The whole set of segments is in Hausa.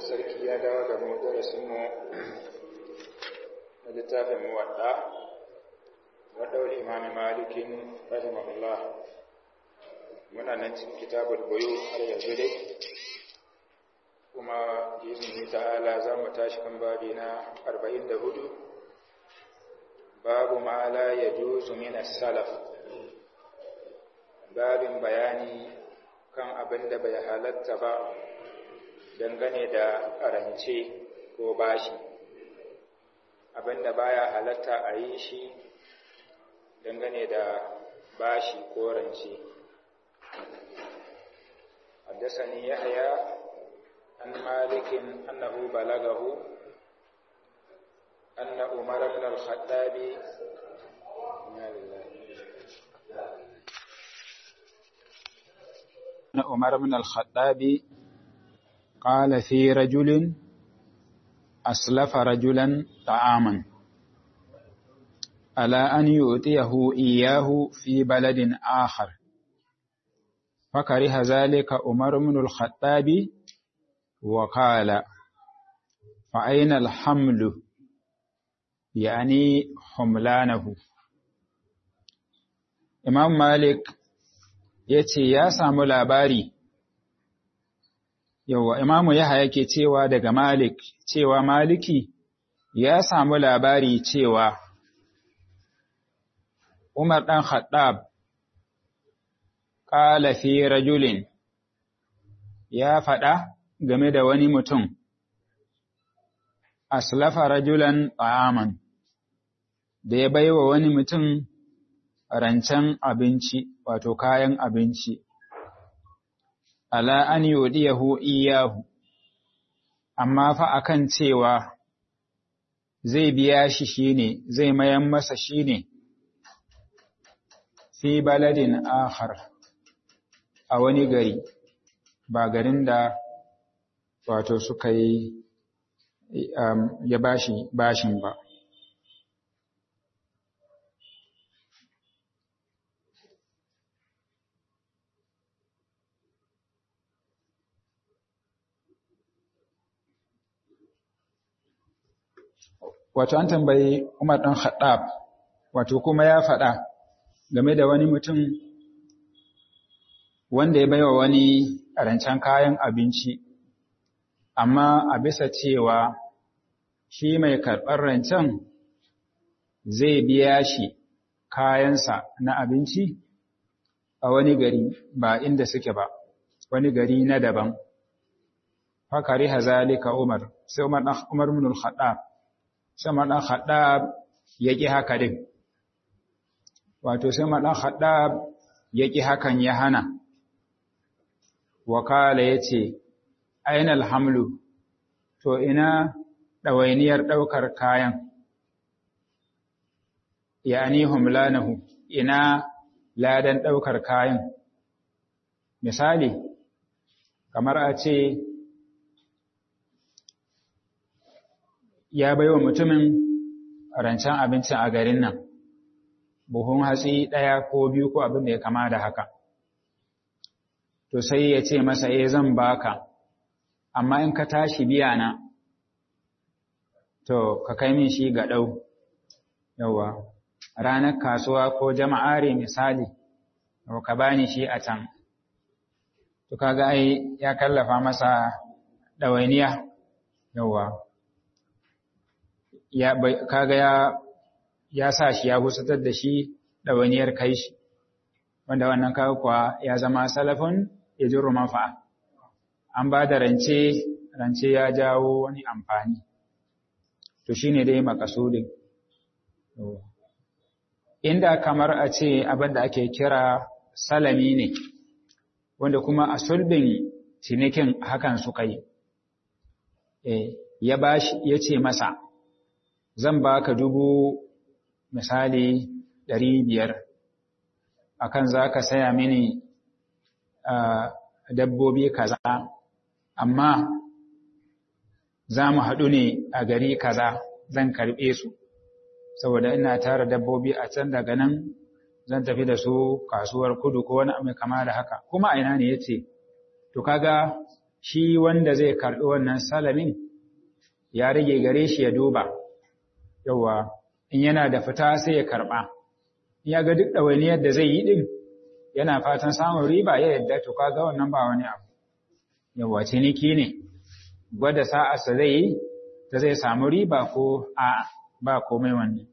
sarki ya dawo da mu darasinmu na littafin muwadda wadda imami malikin rahimahullah muna nan cikin kitabul buyu har yanzu dai kuma izini ta'ala za mu tashi kan babi na 44 babu ma la yajuzu min as-salaf babin bayani kan abin da bai halatta ba dangane da rance ko bashi abin da baya halatta a yi shi dangane da bashi ko rance حدثني يحيى عن مالك أنه بلغه أن عمر بن الخطاب أن عمر بن الخطاب قال في رجل أسلف رجلا طعاما ألا أن يؤتيه إياه في بلد آخر فكره ذلك عمر بن الخطاب وقال فأين الحمل يعني حملانه Imam Malik ya ce ya samu labari, yawa Imamu Yaha yake cewa daga Malik, cewa Maliki ya samu labari cewa Umar ɗan Khattab ƙala fi rajulin ya faɗa game da wani mutum, aslafa rajulan ta'aman da ya baiwa wani mutum rancen abinci wato kayan abinci ala an yudiyahu iyahu amma fa akan cewa zai biya shi shine zai mayan masa shine fi baladin akhar a wani gari ba garin da wato suka yi ya bashi bashin ba wato an tambayi Umar ɗan Khattab wato kuma ya faɗa game da wani mutum wanda ya baiwa wani rancen kayan abinci amma a bisa cewa shi mai karɓar rancen zai biya shi kayansa na abinci a wani gari ba inda suke ba wani gari na daban fakari hazalika Umar sai Umar Umar ibn al-Khattab sai Umar dan Khattab yaki haka din wato sai Umar dan Khattab yaki hakan ya hana wakala yace ainal hamlu to ina dawainiyar daukar kayan yani humlanahu ina ladan daukar kayan misali kamar a ce ya baiwa mutumin rancen abincin a garin nan buhun hatsi ɗaya ko biyu ko abin da ya kama da haka to sai ya ce masa eh zan baka amma in ka tashi biya na to ka kai min shi ga ɗau yawa ranar kasuwa ko jama'are misali ka bani shi a can to kaga ai ya kallafa masa ɗawainiya yawa ya kaga ya ya sa shi ya husatar da shi ɗawainiyar kai shi wanda wannan kaga kuwa ya zama salafin ya ji manfa'a an ba da rance rance ya jawo wani amfani to shine dai makasudin inda kamar a ce abin da ake kira salami ne wanda kuma a sulbin cinikin hakan suka yi ya bashi ya ce masa zan baka dubu misali ɗari biyar akan za ka saya mini dabbobi kaza amma za mu haɗu ne a gari kaza zan karɓe su saboda ina tara dabbobi a can daga nan zan tafi da su kasuwar kudu ko wani mai kama da haka kuma a ina ne ya ce to kaga shi wanda zai karɓi wannan salamin ya rage gare shi ya duba yawa in yana da fita sai ya karɓa ya ga duk ɗawainiyar da zai yi ɗin yana fatan samun riba ya yadda to kaga wannan ba wani abu yawa ciniki ne gwada sa'arsa zai yi ta zai samu riba ko a ba komai wannan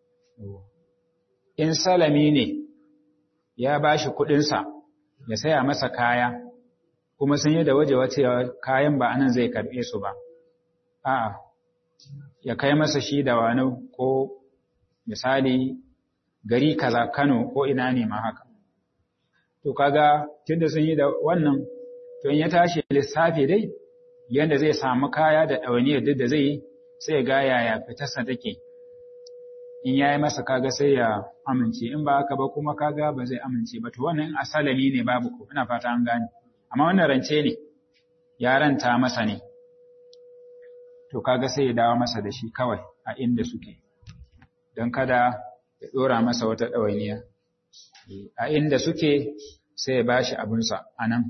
in salami ne ya ba shi kuɗinsa ya saya masa kaya kuma sun yi da waje cewa kayan ba anan zai karɓe su ba a'a ya kai masa shi da wani ko misali gari kaza Kano ko ina ne ma haka to kaga tunda sun yi da wannan to in ya tashi lissafi dai yanda zai samu kaya da ɗawainiyar duk da zai sai ga yaya fitarsa take in yayi masa kaga sai ya amince in ba haka ba kuma kaga ba zai amince ba to wannan asalami ne babu ko ina fata an gane amma wannan rance ne ya ranta masa ne to kaga sai ya dawo masa da shi kawai a inda suke don kada ya dora masa wata ɗawainiya a inda suke sai ya bashi abinsa a nan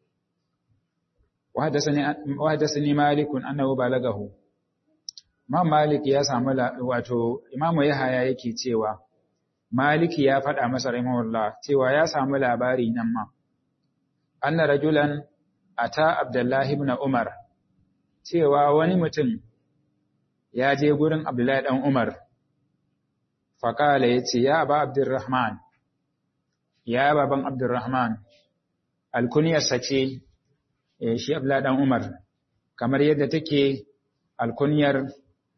وحدثني مالك أنه بلغه Imam Malik ya samu wato Imam Yahaya yake cewa Malik ya faɗa masa rahimahullah cewa ya samu labari nan ma anna rajulan ata Abdullahi ibn Umar cewa wani mutum ya je gurin Abdullahi dan Umar faqala yace ya ba Abdurrahman ya baban Abdurrahman alkunyarsa ce shi Abdullahi dan Umar kamar yadda take alkunyar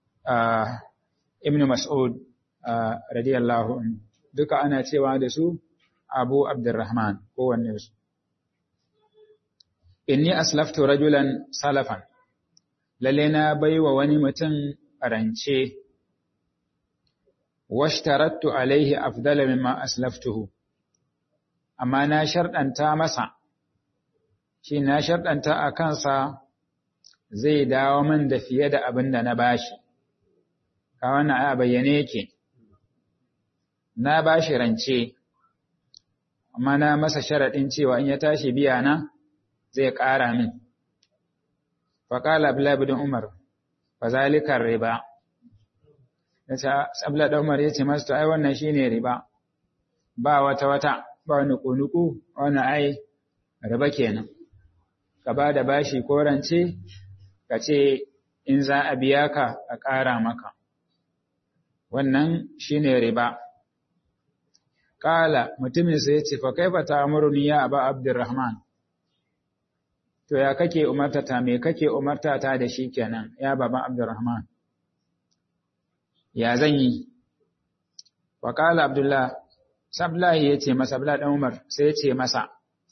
Ibn Mas'ud radiyallahu anhu duka ana cewa da su Abu Abdurrahman kowanne su inni aslaftu rajulan salafan lalle na baiwa wani mutum rance washtarattu alaihi afdala mimma aslaftuhu amma na sharɗanta masa shi na sharɗanta a kansa zai dawo min da fiye da abin da na bashi ka wannan a bayyane yake na bashi rance amma na masa sharaɗin cewa in ya tashi biya na zai ƙara min faƙala abdullahi umar fa zalikar riba yace abdullahi umar yace masa to ai wannan shine riba ba wata wata ba wani kunuku wannan ai riba kenan ka ba da bashi ko rance ka ce in za a biya ka a ƙara maka wannan shine riba Kala mutumin sai ya ce, Fa kaifa ta amurni ya aba Abdurrahman, to ya kake umartata me kake umartata da shi kenan ya baban Abdurrahman. Ya zan yi, wa kala Abdullah, Sablahi ya ce masa, Abdullah ɗan Umar sai ya ce masa,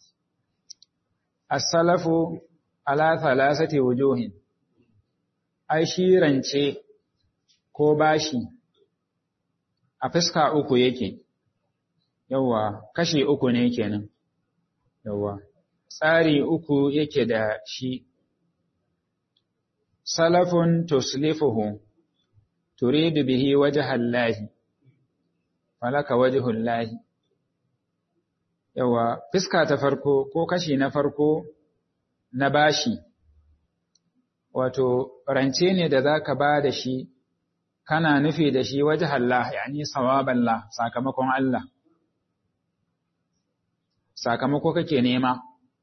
As-salafu ala thalathati wujuhin, ai shi rance ko bashi a fuska uku yake. yawwa kashi uku ne kenan yawwa tsari uku yake da shi salafun tuslifuhu turidu bihi wajhallahi falaka wajhullahi yawwa fiska ta farko ko kashi na farko na bashi wato rance ne da zaka ba da shi kana nufi da shi wajhallah yani sawaballah sakamakon Allah sakamako kake nema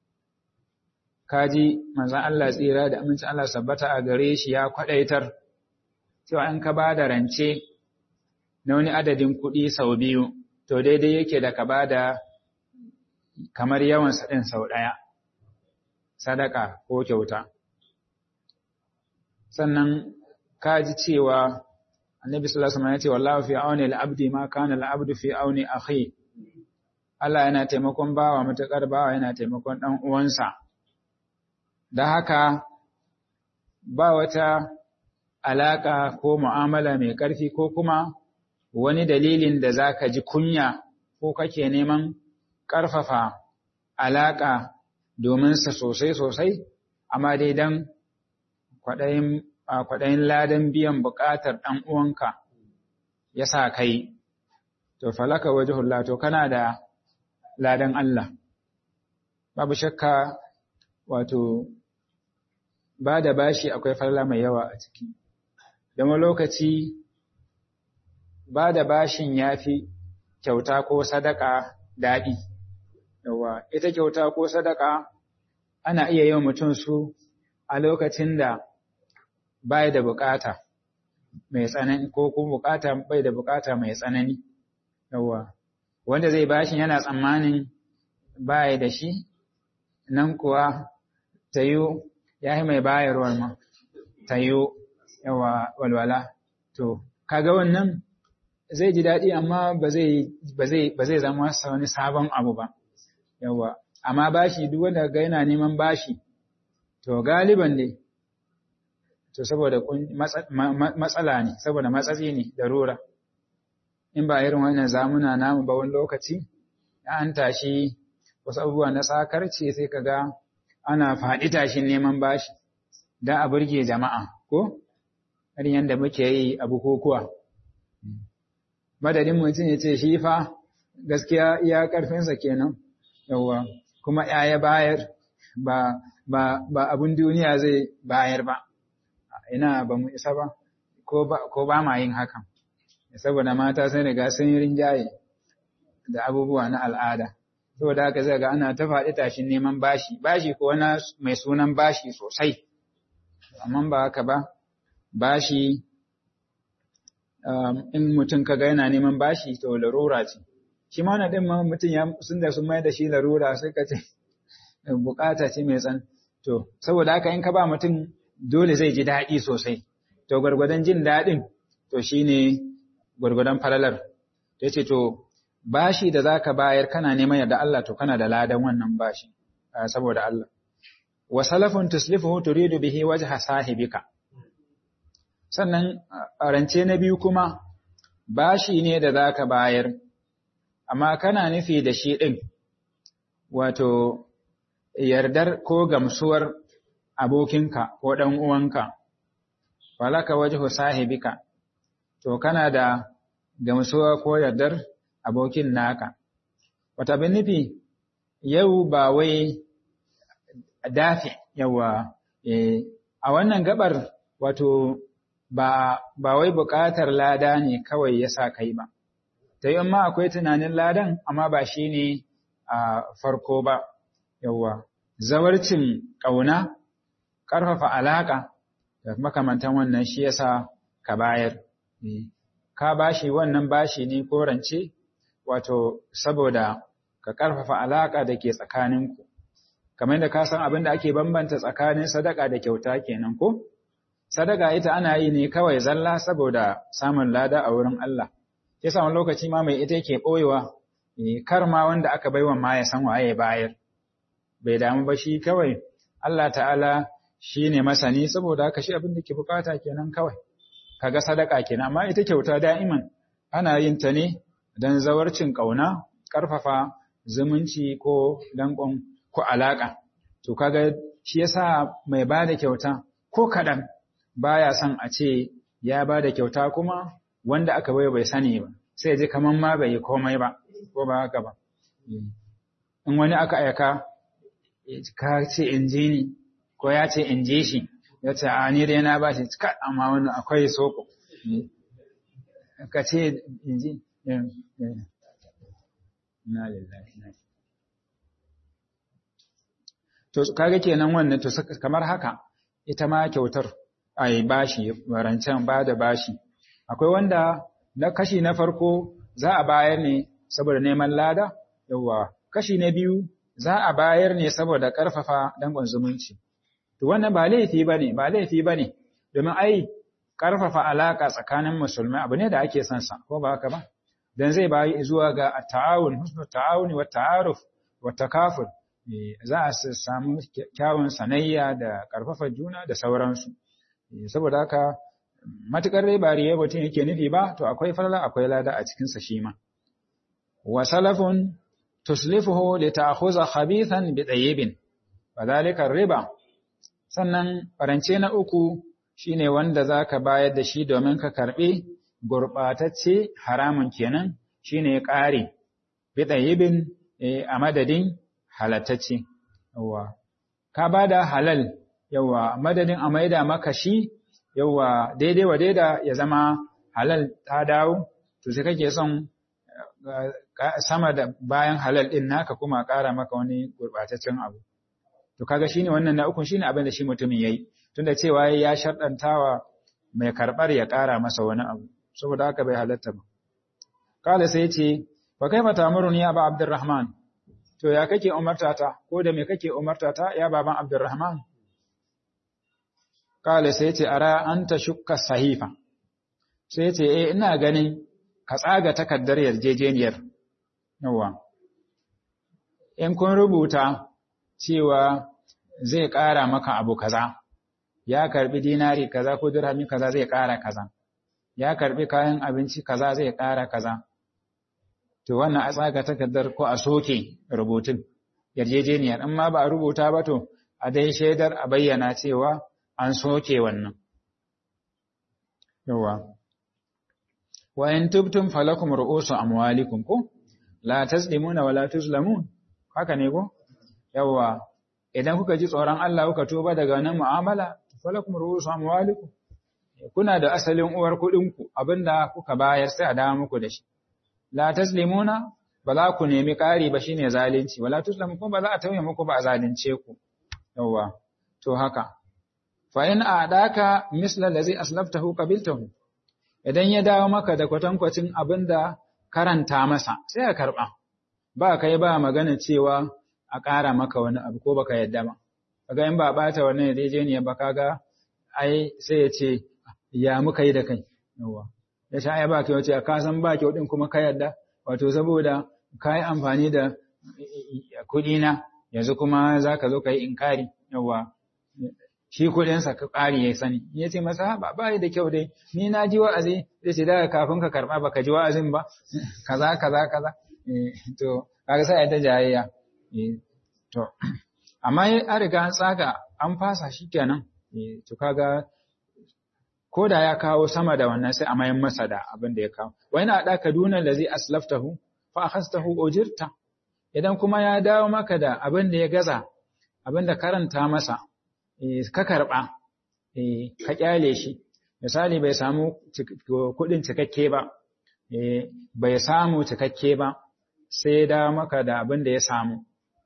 kaji manzon Allah tsira da amincin Allah sabbata a gare shi ya kwadaitar cewa in ka bada rance na wani adadin kuɗi sau biyu to daidai yake da ka bada kamar yawan ɗin sau ɗaya sadaka ko kyauta sannan kaji cewa annabi sallallahu alaihi wasallam ya ce wallahu fi auni al-abdi ma kana al-abdu fi auni akhi Allah yana taimakon bawa matuƙar bawa yana taimakon ɗan uwansa. Da haka ba wata alaƙa ko mu'amala mai ƙarfi ko kuma wani dalilin da za ka ji kunya ko kake neman ƙarfafa alaƙa dominsa sosai-sosai, amma dai don kwaɗayin ladan biyan buƙatar ɗan uwanka ya sa kai, to falaka wajihullah to kana da ladan Allah. Babu shakka wato ba da bashi akwai falala mai yawa a ciki don lokaci ba da bashin ya fi kyauta ko sadaka daɗi yawa ita kyauta ko sadaka ana iya yi mutum su a lokacin da bai da bukata mai tsanani ko kuma bukata bai da bukata mai tsanani yawa wanda zai bashin yana tsammanin bai da shi nan kuwa tayo ya yi mai bayarwar ma tayo yawa walwala to kaga wannan zai ji daɗi amma ba zai zama wani sabon abu ba yawa amma bashi duk wanda ga yana neman bashi to galiban ne to saboda matsala ne saboda matsatsi ne darura in ba irin wannan zamuna namu ba wani lokaci an tashi wasu abubuwa na sakarci sai kaga ana faɗi tashin neman bashi don a burge jama'a ko irin yadda muke yi a bukukuwa madadin mutum ya ce shi fa gaskiya iya ƙarfinsa kenan yawa kuma ya bayar ba ba ba abun duniya zai bayar ba ina ba mu isa ba ko ba ko ba ma yin hakan saboda mata sun riga sun yi rinjaye da abubuwa na al'ada saboda haka zai ga ana ta faɗi tashin neman bashi bashi ko wani mai sunan bashi sosai amma ba haka ba bashi in mutum kaga yana neman bashi to larura ce shi ma na ɗin ma mutum ya sun da sun mai da shi larura sai ka ce bukata ce mai tsan to saboda haka in ka ba mutum dole zai ji daɗi sosai to gwargwadon jin daɗin to shine gwargwadon falalar ya ce to bashi da zaka bayar kana neman yarda Allah to kana da ladan wannan bashi saboda Allah wa salafun tuslifuhu turidu bihi wajha sahibika sannan rance na biyu kuma bashi ne da zaka bayar amma kana nufi da shi din wato yardar ko gamsuwar abokinka ko dan uwanka walaka wajhu sahibika to kana da gamsuwa ko yardar abokin naka. Wata bin nufi, yau ba wai dafi yawa, a wannan gabar wato ba, ba wai buƙatar lada ne kawai ya sa kai ba. Ta yi ma akwai tunanin ladan, amma ba shi ne a farko ba, yawa. Zawarcin ƙauna, ƙarfafa alaƙa, da makamantan wannan shi yasa ka bayar. Ka bashi wannan bashi ne ko rance, wato saboda ka ƙarfafa alaƙa da ke tsakaninku, kamar da ka san abin da ake bambanta tsakanin sadaka da kyauta kenan ko? Sadaka ita ana yi ne kawai zalla saboda samun lada a wurin Allah, ke wani lokaci ma mai ita yake ɓoyewa, kar ma wanda aka baiwa ma ya san waye bayar, bai damu ba shi kawai, Allah ta'ala shi ne masani saboda haka shi abin da ke bukata kenan kawai, kaga sadaka kenan, amma ita kyauta da'iman ana yin ta ne don zawarcin ƙauna, ƙarfafa zumunci ko danƙon ko alaƙa. To kaga shi yasa mai ba da kyauta ko kaɗan baya son a ce ya ba da kyauta kuma wanda aka bai bai sani ba, sai ji kamar ma bai yi komai ba, ko ba haka ba. In wani aka aika, ka ce in ji ni, ko ya ce in ji shi, ya ce a ni dai na ba shi, amma wani akwai soko. Ka ce in ji, Na lillahi To kaga kenan wannan to kamar haka ita ma kyautar ai bashi rancen ba da bashi akwai wanda na kashi na farko za a bayar ne saboda neman lada yawa kashi na biyu za a bayar ne saboda karfafa dangon zumunci to wannan ba laifi bane ba laifi bane domin ai karfafa alaka tsakanin musulmai abu ne da ake son sa ko ba haka ba dan zai bayi zuwa ga ta'awun husnu ta'awuni wa ta'aruf wa takaful za a samu kyawun sanayya da karfafa juna da sauransu saboda haka matukar dai ba riya mutum yake nufi ba to akwai falala akwai lada a cikin sa shi ma wa salafun tuslifuhu li ta'khudha khabithan bi tayyibin wadhalika riba sannan farance na uku shine wanda zaka bayar da shi domin ka karbi gurɓatacce haramun kenan shine ƙari bi ɗayibin a madadin halattacce. Ka ba da halal yawa madadin a maida maka shi yawa daidai wa daida ya zama halal ta dawo to sai kake son sama da bayan halal din naka kuma ƙara maka wani gurɓataccen abu to kaga shine wannan na ukun shine abin da shi mutumin yayi tunda cewa ya sharɗantawa mai karɓar ya ƙara masa wani abu saboda haka bai halatta ba kala sai ce fa kaifa tamuruni ya ba abdurrahman to ya kake umarta ta ko da me kake umarta ta ya baban abdurrahman kala sai ce ara anta shukka sahifa sai ce eh ina ganin ka tsaga takaddar yarjejeniyar yawa in kun rubuta cewa zai ƙara maka abu kaza ya karbi dinari kaza ko dirhami kaza zai ƙara kaza ya karbi kayan abinci kaza zai ƙara kaza to wannan a tsaga takardar ko a soke rubutun yarjejeniyar in ma ba a rubuta ba to a dai shaidar a bayyana cewa an soke wannan yawa wa in tubtum falakum ru'usu amwalikum ko la taslimuna wa la tuzlamun haka ne ko yawa idan kuka ji tsoron Allah kuka tuba daga wannan mu'amala falakum ru'usu amwalikum kuna da asalin uwar kuɗin ku abinda kuka bayar sai a dawo muku da shi la taslimuna ba za ku nemi ƙari ba shine zalunci wala tuslamu kuma ba za a tauye muku ba a zalunce ku yawa to haka fa in a'daka misla allazi aslaftahu qabiltahu idan ya dawo maka da kwatankwacin abinda karanta masa sai a karba ba kai ba magana cewa a ƙara maka wani abu ko baka yadda ba kaga in ba bata wannan yarjejeniyar ba kaga ai sai ya ce ya muka yi da kai yawa ya sha ai ba kyau ce ka san ba kyau din kuma ka yadda wato saboda ka yi amfani da kuɗi na yanzu kuma za ka zo ka yi inkari yawa shi kuɗinsa ka ƙari ya sani ya ce masa ba ba da kyau dai ni na ji wa'azi zai ce daga kafin ka karɓa baka ji wa'azin ba kaza kaza kaza to kaga sai ta jayayya to amma an riga an tsaga an fasa shi kenan to kaga ko da ya kawo sama da wannan sai a mayan masa da abin da ya kawo wa yana da kaduna da zai aslaftahu fa akhastahu ujirta idan kuma ya dawo maka da abin da ya gaza abin da karanta masa ka karba ka kyale shi misali bai samu kuɗin cikakke ba bai samu cikakke ba sai ya dawo maka da abin da ya samu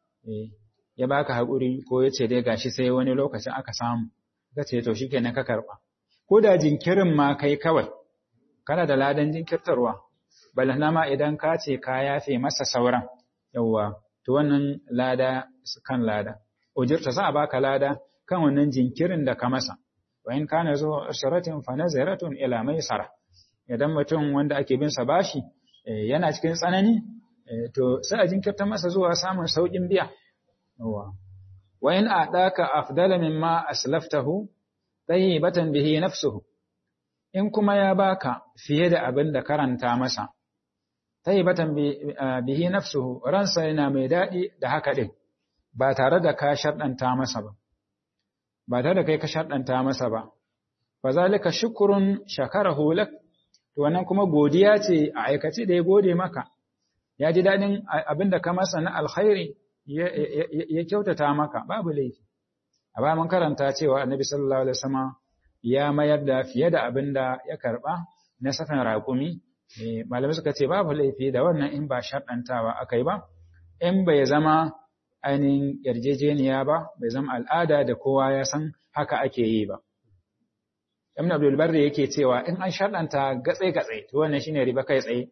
ya baka haƙuri ko ya ce dai gashi sai wani lokacin aka samu ka ce to shikenan ka karba ko da jinkirin ma kai kawai kana da ladan jinkirtarwa balana ma idan ka ce ka yafe masa sauran yawwa to wannan lada kan lada ujirta za a baka lada kan wannan jinkirin da ka masa wa in kana zo sharatin fa nazaratun ila maisara idan mutum wanda ake bin sa bashi yana cikin tsanani to sai a jinkirta masa zuwa samun saukin biya yawwa wa in a'daka afdala mimma aslaftahu tayyibatan bihi nafsuhu in kuma ya baka fiye da abin da karanta masa tayyibatan bihi nafsuhu ransa yana mai dadi da haka din ba tare da ka sharɗanta masa ba ba tare da kai ka sharɗanta masa ba fa zalika shukrun shakarahu lak to wannan kuma godiya ce a aikace da ya gode maka ya ji dadin abin da ka masa na alkhairi ya kyautata maka babu laifi a bayan mun karanta cewa annabi sallallahu alaihi wasallam ya mayar da fiye da abin da ya karba na safin raƙumi malamai suka ce babu laifi da wannan in ba sharɗantawa aka yi ba in bai zama ainihin yarjejeniya ba bai zama al'ada da kowa ya san haka ake yi ba ibn abdul barri yake cewa in an sharɗanta gatse gatse to wannan shine riba kai tsaye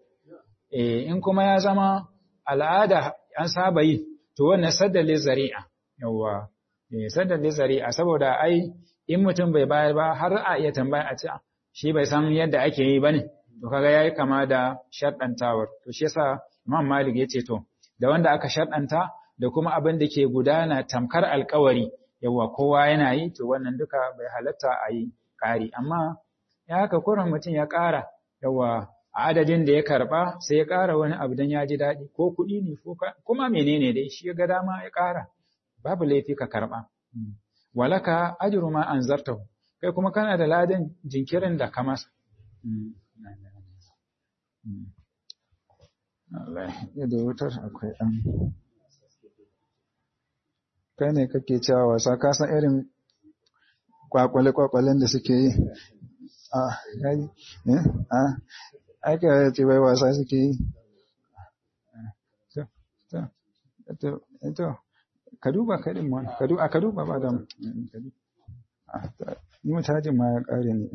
in kuma ya zama al'ada an saba yi to wannan saddale zari'a yawwa sadar da zari'a saboda ai in mutum bai bayar ba har a iya tambaya a ce shi bai san yadda ake yi bane to kaga yayi kama da shaddantawar to shi yasa Imam Malik yace to da wanda aka shaddanta da kuma abin da ke gudana tamkar alkawari yawa kowa yana yi to wannan duka bai halatta a yi ƙari amma ya haka kuran mutum ya ƙara yawa a adadin da ya karba sai ya ƙara wani abu dan ya ji daɗi ko kuɗi ne ko kuma menene dai shi ya ga dama ya ƙara babu laifi ka karɓa. Walaka ajru ma anzartahu kai kuma kana da ladan jinkirin da ka masa. Allah ya da wutar akwai ɗan. Kai ne kake cewa wasa ka san irin kwakwale-kwakwalen da suke yi a yayi a aka ce bai wasa suke yi to ka duba kaɗin ma ka duba ba da ni mutajin ma ya ƙare ne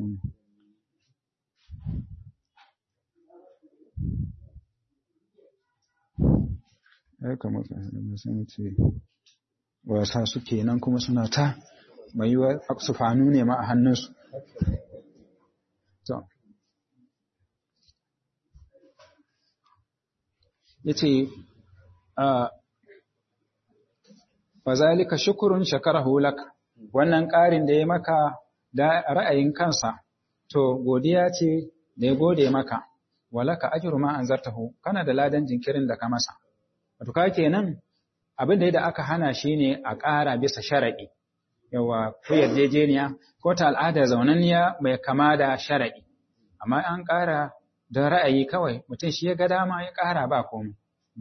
ya kamata da sun ce wasa suke nan kuma suna ta mai yiwa su fanu ne ma a hannunsu to ya ce wa zalika shukurun shakarahu lak wannan ƙarin da ya maka da ra'ayin kansa to godiya ce da ya gode maka walaka ajru ma anzartahu kana da ladan jinkirin da ka masa wato ka kenan abin da aka hana shi ne a ƙara bisa sharaɗi yawa ko yarjejeniya ko ta al'ada zaunanniya mai kama da sharaɗi amma an ƙara don ra'ayi kawai mutum shi ya ga dama ya ƙara ba komai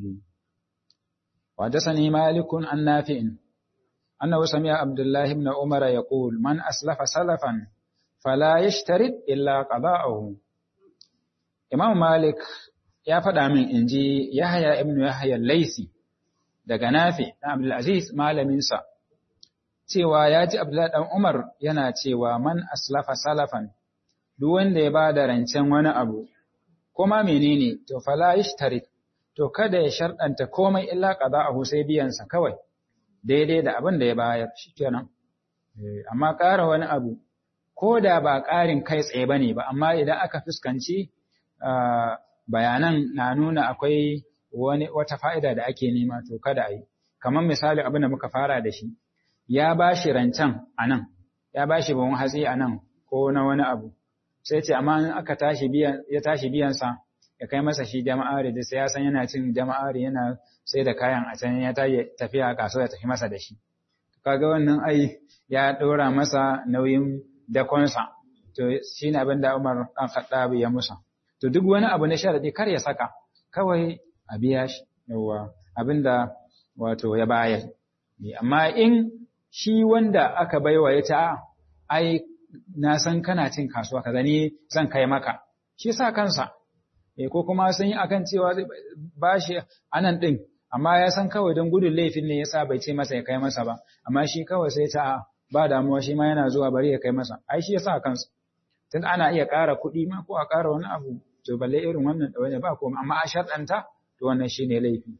وحدثني مالك عن نافع أنه سمع عبد الله بن عمر يقول من أسلف سلفا فلا يشترط إلا قضاءه إمام مالك ya faɗa min in ji Yahaya ibn Yahaya Laisi daga Nafi na Abdulaziz malaminsa cewa ya ji Abdullahi ɗan Umar yana cewa man aslafa salafan duk wanda ya ba da rancen wani abu kuma menene to fala yashtarit to kada ya sharɗanta komai illa qada'ahu sai biyansa kawai daidai da abin da ya bayar shikenan amma ƙara wani abu ko da ba ƙarin kai tsaye bane ba amma idan aka fuskanci bayanan na nuna akwai wani wata fa'ida da ake nema to kada a yi kamar misali abin da muka fara da shi ya ba shi rancen a nan ya ba shi bawon hatsi a nan ko na wani abu sai ce amma in aka tashi biyan ya tashi biyansa ya kai masa shi jama'ari da sai ya san yana cin jama'ari yana sai da kayan a can ya tashi tafiya kasuwa ya tafi masa da shi kaga wannan ai ya ɗora masa nauyin dakonsa to shi ne abin da Umar ɗan Khattab ya musa to duk wani abu na sharadi kar ya saka kawai a biya shi yawa abinda wato ya bayar amma in shi wanda aka baiwa ya ta ai na san kana cin kasuwa kaza ni zan kai maka shi sa kansa eh ko kuma sun yi akan cewa ba shi anan din amma ya san kawai don gudun laifin ne yasa bai ce masa ya kai masa ba amma shi kawai sai ta ba damuwa shi ma yana zuwa bari ya kai masa ai shi yasa kansa tun ana iya ƙara kuɗi ma ko a ƙara wani abu to balle irin wannan ɗawaine ba komai amma a sharɗanta to wannan shine laifi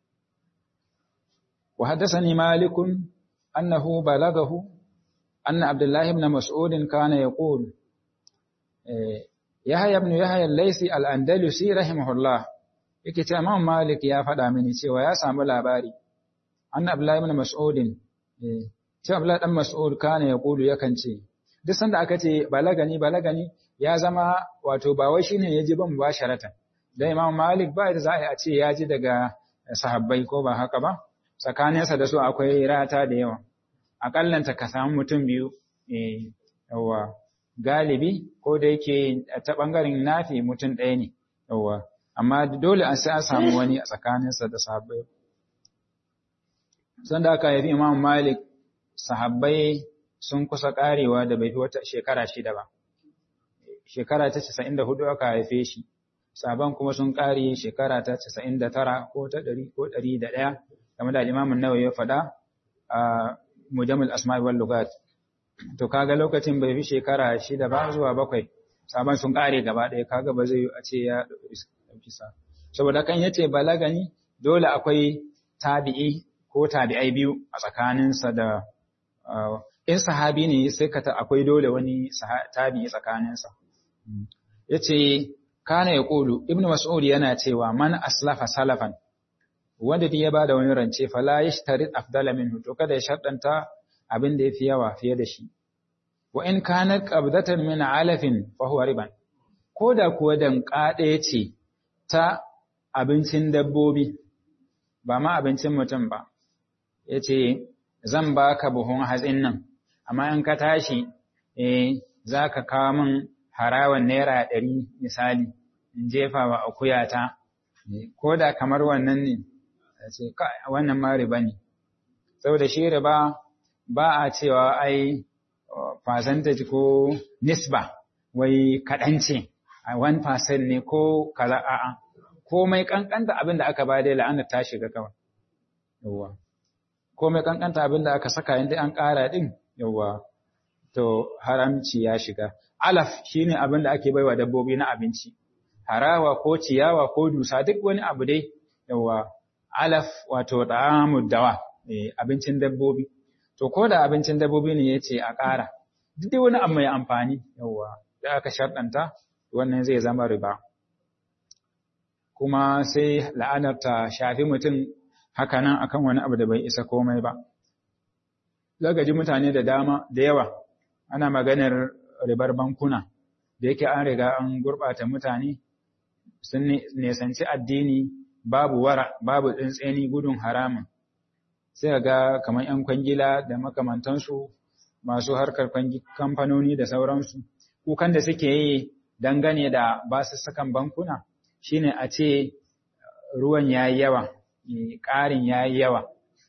wa haddathani malikun annahu balagahu anna abdullahi ibn mas'ud kana yaqul yahya ibn yahya al-laysi al-andalusi rahimahullah yake cewa imam malik ya faɗa mini cewa ya samu labari anna abdullahi ibn mas'ud cewa abdullahi dan mas'ud kana yaqulu yakan ce duk sanda aka ce balagani balagani ya zama wato ba wai shine ya ji ban mubasharatan dan Imam Malik ba da za a ce ya ji daga sahabbai ko ba haka ba tsakaninsa da su akwai rata da yawa akallanta ka samu mutum biyu eh yawa galibi ko da yake ta bangaren nafi mutum ɗaya ne yawa amma dole an sai an samu wani a tsakaninsa da sahabbai sanda aka haifi Imam Malik sahabbai sun kusa karewa da bai fi wata shekara shida ba. Shekara ta casa'in da hudu aka haife shi, sabon kuma sun kare shekara ta casa'in da tara ko ta ɗari ko ɗari da ɗaya, game da limamin nawa ya faɗa a mujamul asma'i wal lugat. To kaga lokacin bai fi shekara shida ba zuwa bakwai, sabon sun kare gaba ɗaya kaga ba zai a ce ya ɗauki sa. Saboda kan yace balagani dole akwai tabi'i ko tabi'ai biyu a tsakaninsa da in sahabi ne sai ka akwai dole wani tabi tsakaninsa. Ya ce, Kana ya ƙulu, Ibn Mas'ud yana cewa man aslafa salafan, wanda ya ba da wani rance, fala ya shi afdala minhu, to kada ya shaɗanta abin da ya fi yawa fiye da shi. Wa in kanar ƙabdatan min alafin fahuwa riban, ko da kuwa danƙa ɗaya ce ta abincin dabbobi, ba ma abincin mutum ba, ya ce, Zan baka buhun hatsin nan, amma in ka tashi eh za ka kawo min harawan naira ɗari misali in jefa wa akuyata ko da kamar wannan ne ce wannan ma riba ne saboda shi riba ba a cewa ai percentage ko nisba wai kaɗan ce a 1% ne ko kaza a'a komai kankanta abin da aka ba dai la'anar ta shiga kawai yawwa komai kankanta abin da aka saka inda an ƙara din yawwa to haramci ya shiga alaf shine abin da ake baiwa dabbobi na abinci harawa ko ciyawa ko dusa duk wani abu dai yawwa alaf wato da'amud dawa abincin dabbobi to ko da abincin dabbobi ne yace a ƙara duk dai wani abu mai amfani yawwa da aka sharɗanta wannan zai zama riba kuma sai la'anar ta shafi mutum hakanan akan wani abu da bai isa komai ba zagaji mutane da dama da yawa ana maganar ribar bankuna da yake an riga an gurɓata mutane sun nesanci addini babu wara babu tsintseni gudun haramun sai ga kamar 'yan kwangila da makamantansu masu harkar kamfanoni da sauransu kukan da suke yi dangane da basussukan bankuna shine a ce ruwan ya yi yawa ƙarin ya yi yawa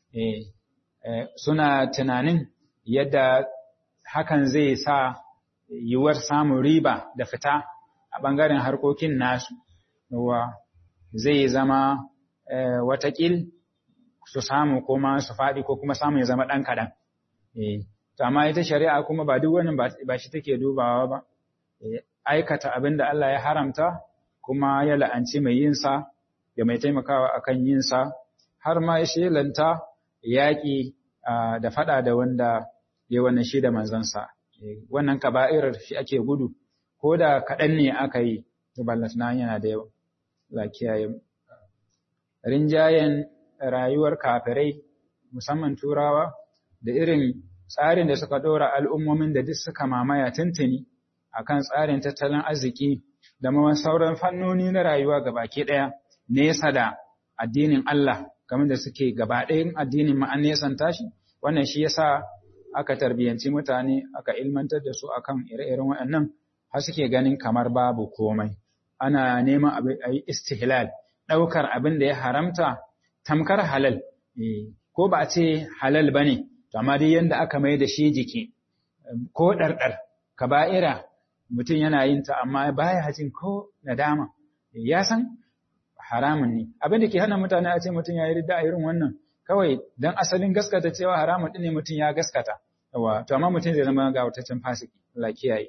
suna tunanin yadda hakan zai sa yiwuwar samun riba da fita a ɓangaren harkokin nasu zai zama watakil su samu kuma su faɗi ko kuma samu ya zama ɗan kaɗan. To amma ita shari'a kuma ba duk wannan ba shi take dubawa ba, aikata abin da Allah ya haramta kuma ya la'anci mai yinsa da mai taimakawa akan yinsa har ma ya shelanta yaƙi da faɗa da wanda ya wannan shi da manzansa. Wannan kaba'irar shi ake gudu, ko da kaɗan ne aka yi, to ballatana yana da yawa. La kiyaye rinjayen rayuwar kafirai musamman turawa da irin tsarin da suka ɗora al'ummomin da duk suka mamaya tuntuni akan tsarin tattalin arziki da ma sauran fannoni na rayuwa gabaki ɗaya nesa da addinin Allah kamar da suke gaba ɗayan addinin ma'an nesan tashi wannan shi yasa aka tarbiyyanci mutane aka ilmantar da su akan ire-iren waɗannan har suke ganin kamar babu komai ana neman a yi istihlal ɗaukar abin da ya haramta tamkar halal ko ba a ce halal ba ne amma dai yadda aka mai da shi jiki ko ɗarɗar kaba'ira mutum yana yin ta amma baya jin ko nadama ya san haramun ne abin da ke hana mutane a ce mutum ya yi ridda a irin wannan kawai don asalin gaskata cewa haramun ɗin ne mutum ya gaskata yawa to amma mutum zai zama ga wataccen fasiki Allah kiyaye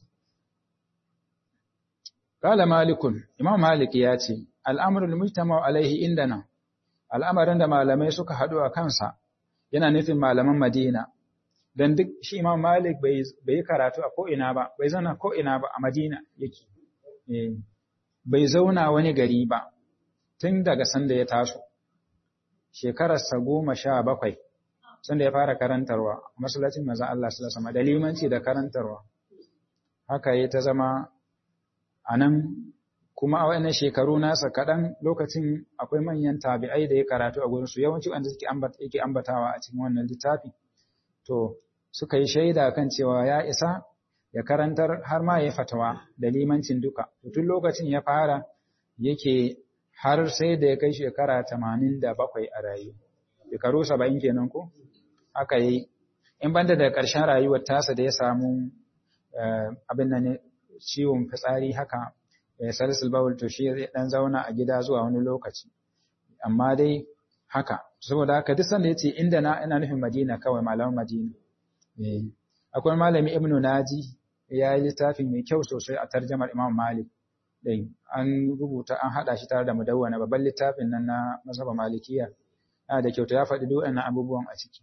Kala Malikun, Imam Malik ya ce, Al'amurin mujtama alaihi indana, al'amarin da malamai suka haɗu a kansa, yana nufin malaman Madina, don duk shi Imam Malik bai yi karatu a ko'ina ba, bai zauna ko'ina ba a Madina yake, bai zauna wani gari ba, tun daga sanda ya taso, shekararsa goma sha bakwai, sanda ya fara karantarwa, masallacin maza Allah su da limanci da karantarwa. Haka ya ta zama a nan kuma a wannan shekaru nasa kaɗan lokacin akwai manyan tabi'ai da ya karatu a gurinsu yawanci wanda suke yake ambatawa a cikin wannan littafi to suka yi shaida kan cewa ya isa ya karantar har ma ya fatawa da limancin duka tun lokacin ya fara yake har sai da ya kai shekara tamanin da bakwai a rayu shekaru saba'in kenan ko aka yi in banda da ƙarshen rayuwar tasa da ya samu abin nan ciwon fitsari haka salisul bawul to shi zai dan zauna a gida zuwa wani lokaci amma dai haka saboda haka duk sanda yace inda na ina nufin Madina kawai malaman Madina eh akwai malami Ibn Naji ya yi littafi mai kyau sosai a tarjamar Imam Malik dai an rubuta an hada shi tare da mudawwana babban littafin nan na mazhaba malikiya yana da kyauta ya faɗi duk wannan abubuwan a ciki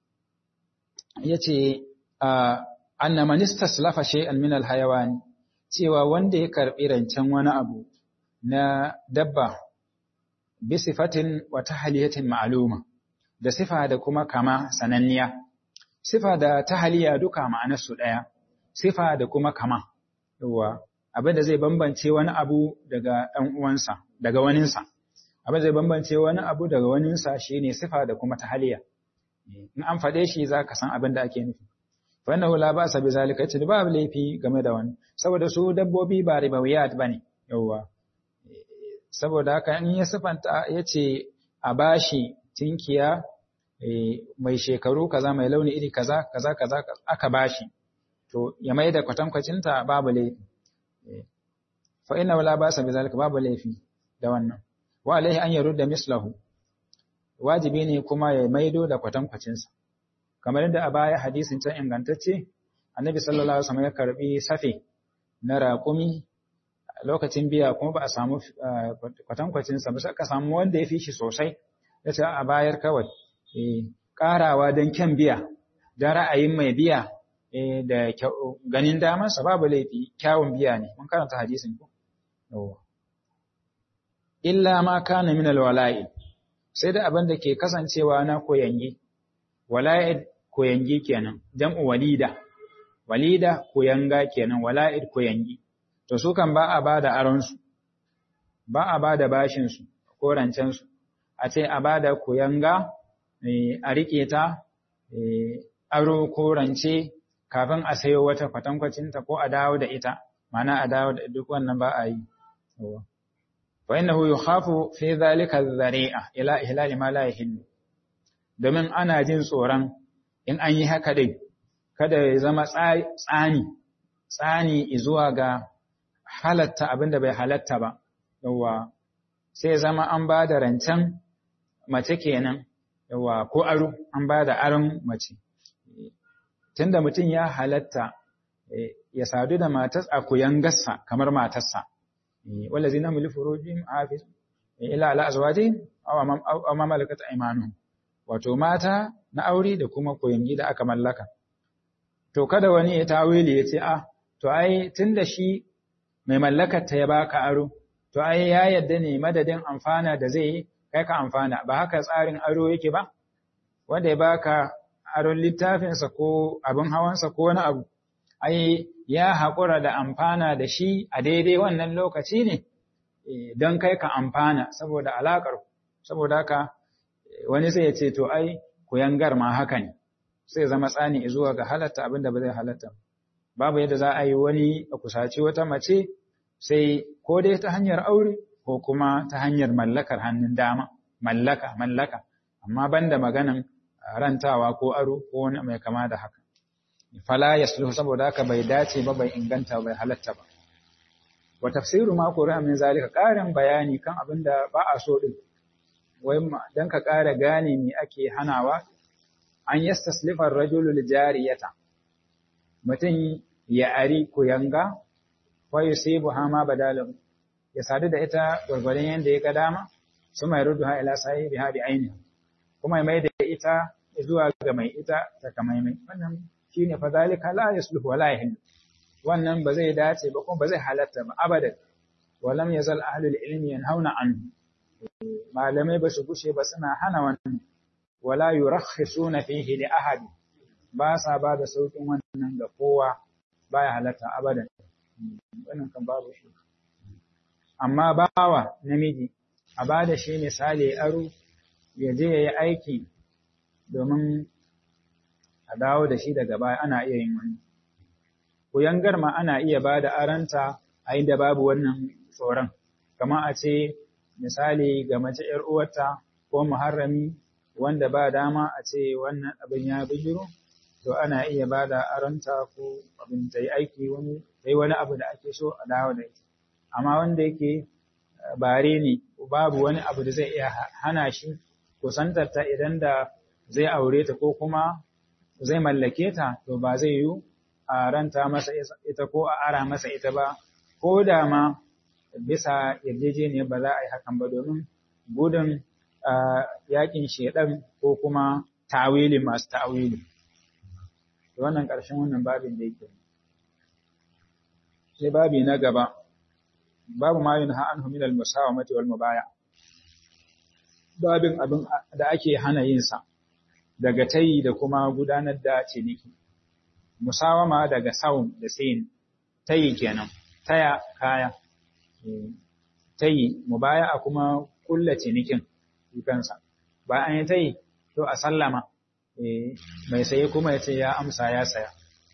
yace anna man istaslafa shay'an min al-hayawan cewa wanda ya karbi rancen wani abu na dabba bi sifatin wa tahliyatin ma'luma da sifa da kuma kama sananniya sifa da tahliya duka ma'anar su daya sifa da kuma kama yawa abin da zai bambance wani abu daga ɗan uwansa daga waninsa abin zai bambance wani abu daga waninsa shine sifa da kuma tahliya in an faɗe shi za ka san abin da ake nufi fa innahu la ba'sa bi zalika yace babu laifi game da wani saboda su dabbobi ba ribawiyat bane yawa saboda haka in ya sifanta yace a bashi tinkiya mai shekaru kaza mai launi iri kaza kaza kaza aka bashi to ya mai da kwatankwacinta babu laifi fa inna wala basa bi zalika babu laifi da wannan wa alaihi an yarudda mislahu wajibi ne kuma ya maido da kwatankwacinsa kamar yadda a baya hadisin can ingantacce annabi sallallahu alaihi wasallam ya karbi safe na raƙumi lokacin biya kuma ba a samu kwatankwacinsa ba aka samu wanda ya fi shi sosai ya ce a bayar kawai ƙarawa don kyan biya don ra'ayin mai biya da ganin damarsa babu laifi kyawun biya ne mun karanta hadisin ku illa ma kana min alwala'i sai da abin da ke kasancewa na koyangi wala'i koyangi kenan jam'u walida walida koyanga kenan wala'id koyangi to su kan ba a ba da aronsu ba a ba da bashinsu ko rancensu a ce a ba da koyanga a riƙe ta aro ko rance kafin a sayo wata kwatankwacinta ko a dawo da ita mana a dawo da duk wannan ba a yi fa innahu yukhafu fi dhalika dhari'a ila ihlali ma la yahillu domin ana jin tsoron in an yi haka dai kada ya zama tsani tsani zuwa ga halatta abin da bai halatta ba yawa sai zama an ba da rancen mace kenan yawa ko aro an ba da aron mace tunda mutum ya halatta ya sadu da matas a kuyan gassa kamar matarsa wallazi na muli furujin hafiz ila ala azwajin aw ma malakat aymanuhum wato mata na aure da kuma koyangi da aka mallaka to kada wani ya tawili ya ce ah to ai tunda shi mai mallakar ta ya baka aro to ai ya yadda ne madadin amfana da zai kai ka amfana ba haka tsarin aro yake ba wanda ya baka aron littafinsa ko abin hawansa ko wani abu ai ya haƙura da amfana da shi a daidai wannan lokaci ne don kai ka amfana saboda alaƙar saboda haka wani sai ya ce to ai kuyangar ma haka ne sai zama tsani zuwa ga halatta abin da ba zai halatta babu yadda za a yi wani a kusaci wata mace sai ko dai ta hanyar aure ko kuma ta hanyar mallakar hannun dama mallaka mallaka amma banda maganan rantawa ko aro ko wani mai kama da haka fala yasluhu saboda haka bai dace ba bai inganta bai halatta ba wa tafsiru ma qur'a min zalika ƙarin bayani kan abin da ba a so din wai dan ka ƙara gane me ake hanawa an yastaslifa ar-rajulu lijariyata mutum ya ari kuyanga wa yusibu hama badalahu ya sadu da ita gwargwadon yanda ya ga dama su mai ruduha ila sahibiha bi ainihi kuma mai da ita zuwa ga mai ita takamaimai wannan shine fa zalika la yasluhu wala yahillu wannan ba zai dace ba kuma ba zai halatta ba abadan walam yazal ahlul ilmi yanhauna anhu malamai ba su gushe ba suna hana wannan wala yurakhisuna fihi li ahad ba sa ba da saukin wannan ga kowa baya halatta abadan wannan kan babu shi amma bawa namiji a ba da shi misali aro ya je ya yi aiki domin a dawo da shi daga baya ana iya yin wani. Kuyangar ma ana iya ba da aranta a inda babu wannan tsoron, kama a ce misali ga mace ‘yar uwarta ko muharrami wanda ba dama a ce wannan abin ya bijiro, to ana iya ba da aranta ko abin ta yi aiki wani, ta yi wani abu da ake so a dawo da ita. Amma wanda yake bare ne, babu wani abu da zai iya hana shi kusantarta idan da zai aure ta ko kuma zai mallake ta to ba zai yi a ranta masa ita ko a ara masa ita ba ko da ma bisa yarjejeniyar ba za a yi hakan ba domin gudun yakin shedan ko kuma tawili masu tawili wannan ƙarshen wannan babin da yake sai babi na gaba babu ma yin ha'an humilal musawamati wal mubaya babin abin da ake hana yinsa daga tayi da kuma gudanar da ciniki. Musawama daga saun da sayin tayi kenan, taya kaya, tayi mubaya a kuma kulla cinikin kansa. Ba an yi tayi to a sallama, mai saye kuma ya ce ya amsa ya saya.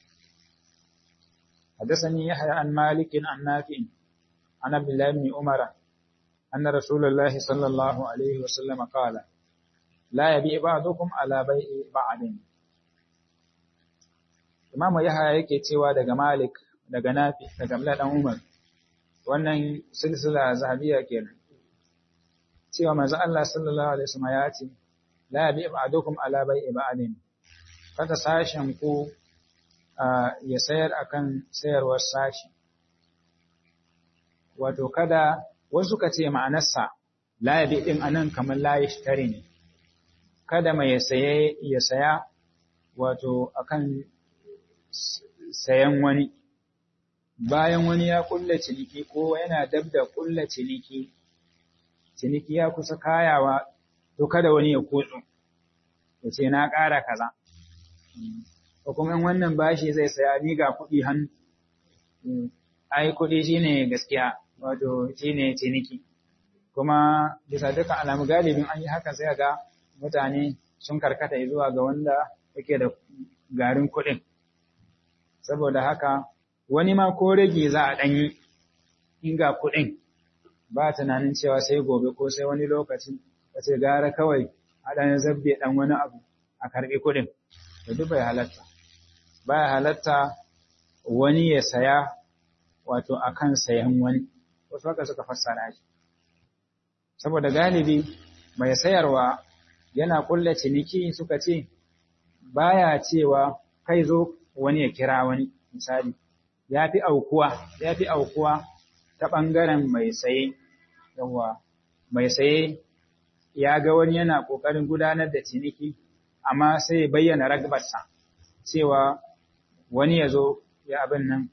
حدثني يحيى عن مالك عن نافع عن عبد الله بن عمر أن رسول الله صلى الله عليه وسلم قال لا يبيع بعضكم على بيع بعض Imamu Yahaya yake cewa daga Malik daga Nafi daga Abdullah dan Umar wannan silsila zahabiya kenan cewa manzo Allah sallallahu alaihi wasallam ya ce la bi ba'dukum ala bai'i ba'din kada sashen ku ya sayar akan sayarwar sashi wato kada wasu ka ce ma'anarsa la bi din anan kamar la yashtari ne kada mai saye ya saya wato akan sayan wani bayan wani ya kulla ciniki ko yana dab da kulla ciniki ciniki ya kusa kayawa to kada wani ya kutsu ya ce na ƙara kaza ko kuma in wannan bashi zai saya ni ga kuɗi hannu ai kuɗi shine gaskiya wato shine ciniki kuma bisa dukkan alamu galibin an yi haka sai ga mutane sun karkata zuwa ga wanda yake da garin kuɗin saboda haka wani ma ko rage za a ɗanyi in ga kuɗin ba tunanin cewa sai gobe ko sai wani lokaci ka ce gara kawai a ɗan zabbe ɗan wani abu a karɓi kuɗin da duk bai halatta ba ya halatta wani ya saya wato akan sayan wani wasu haka suka fassara shi saboda galibi mai sayarwa yana kulla ciniki suka ce baya cewa kai zo wani ya kira wani misali ya fi aukuwa ya fi aukuwa ta ɓangaren mai saye yawa mai saye ya ga wani yana ƙoƙarin gudanar da ciniki amma sai ya bayyana ragbarsa cewa wani ya zo ya abin nan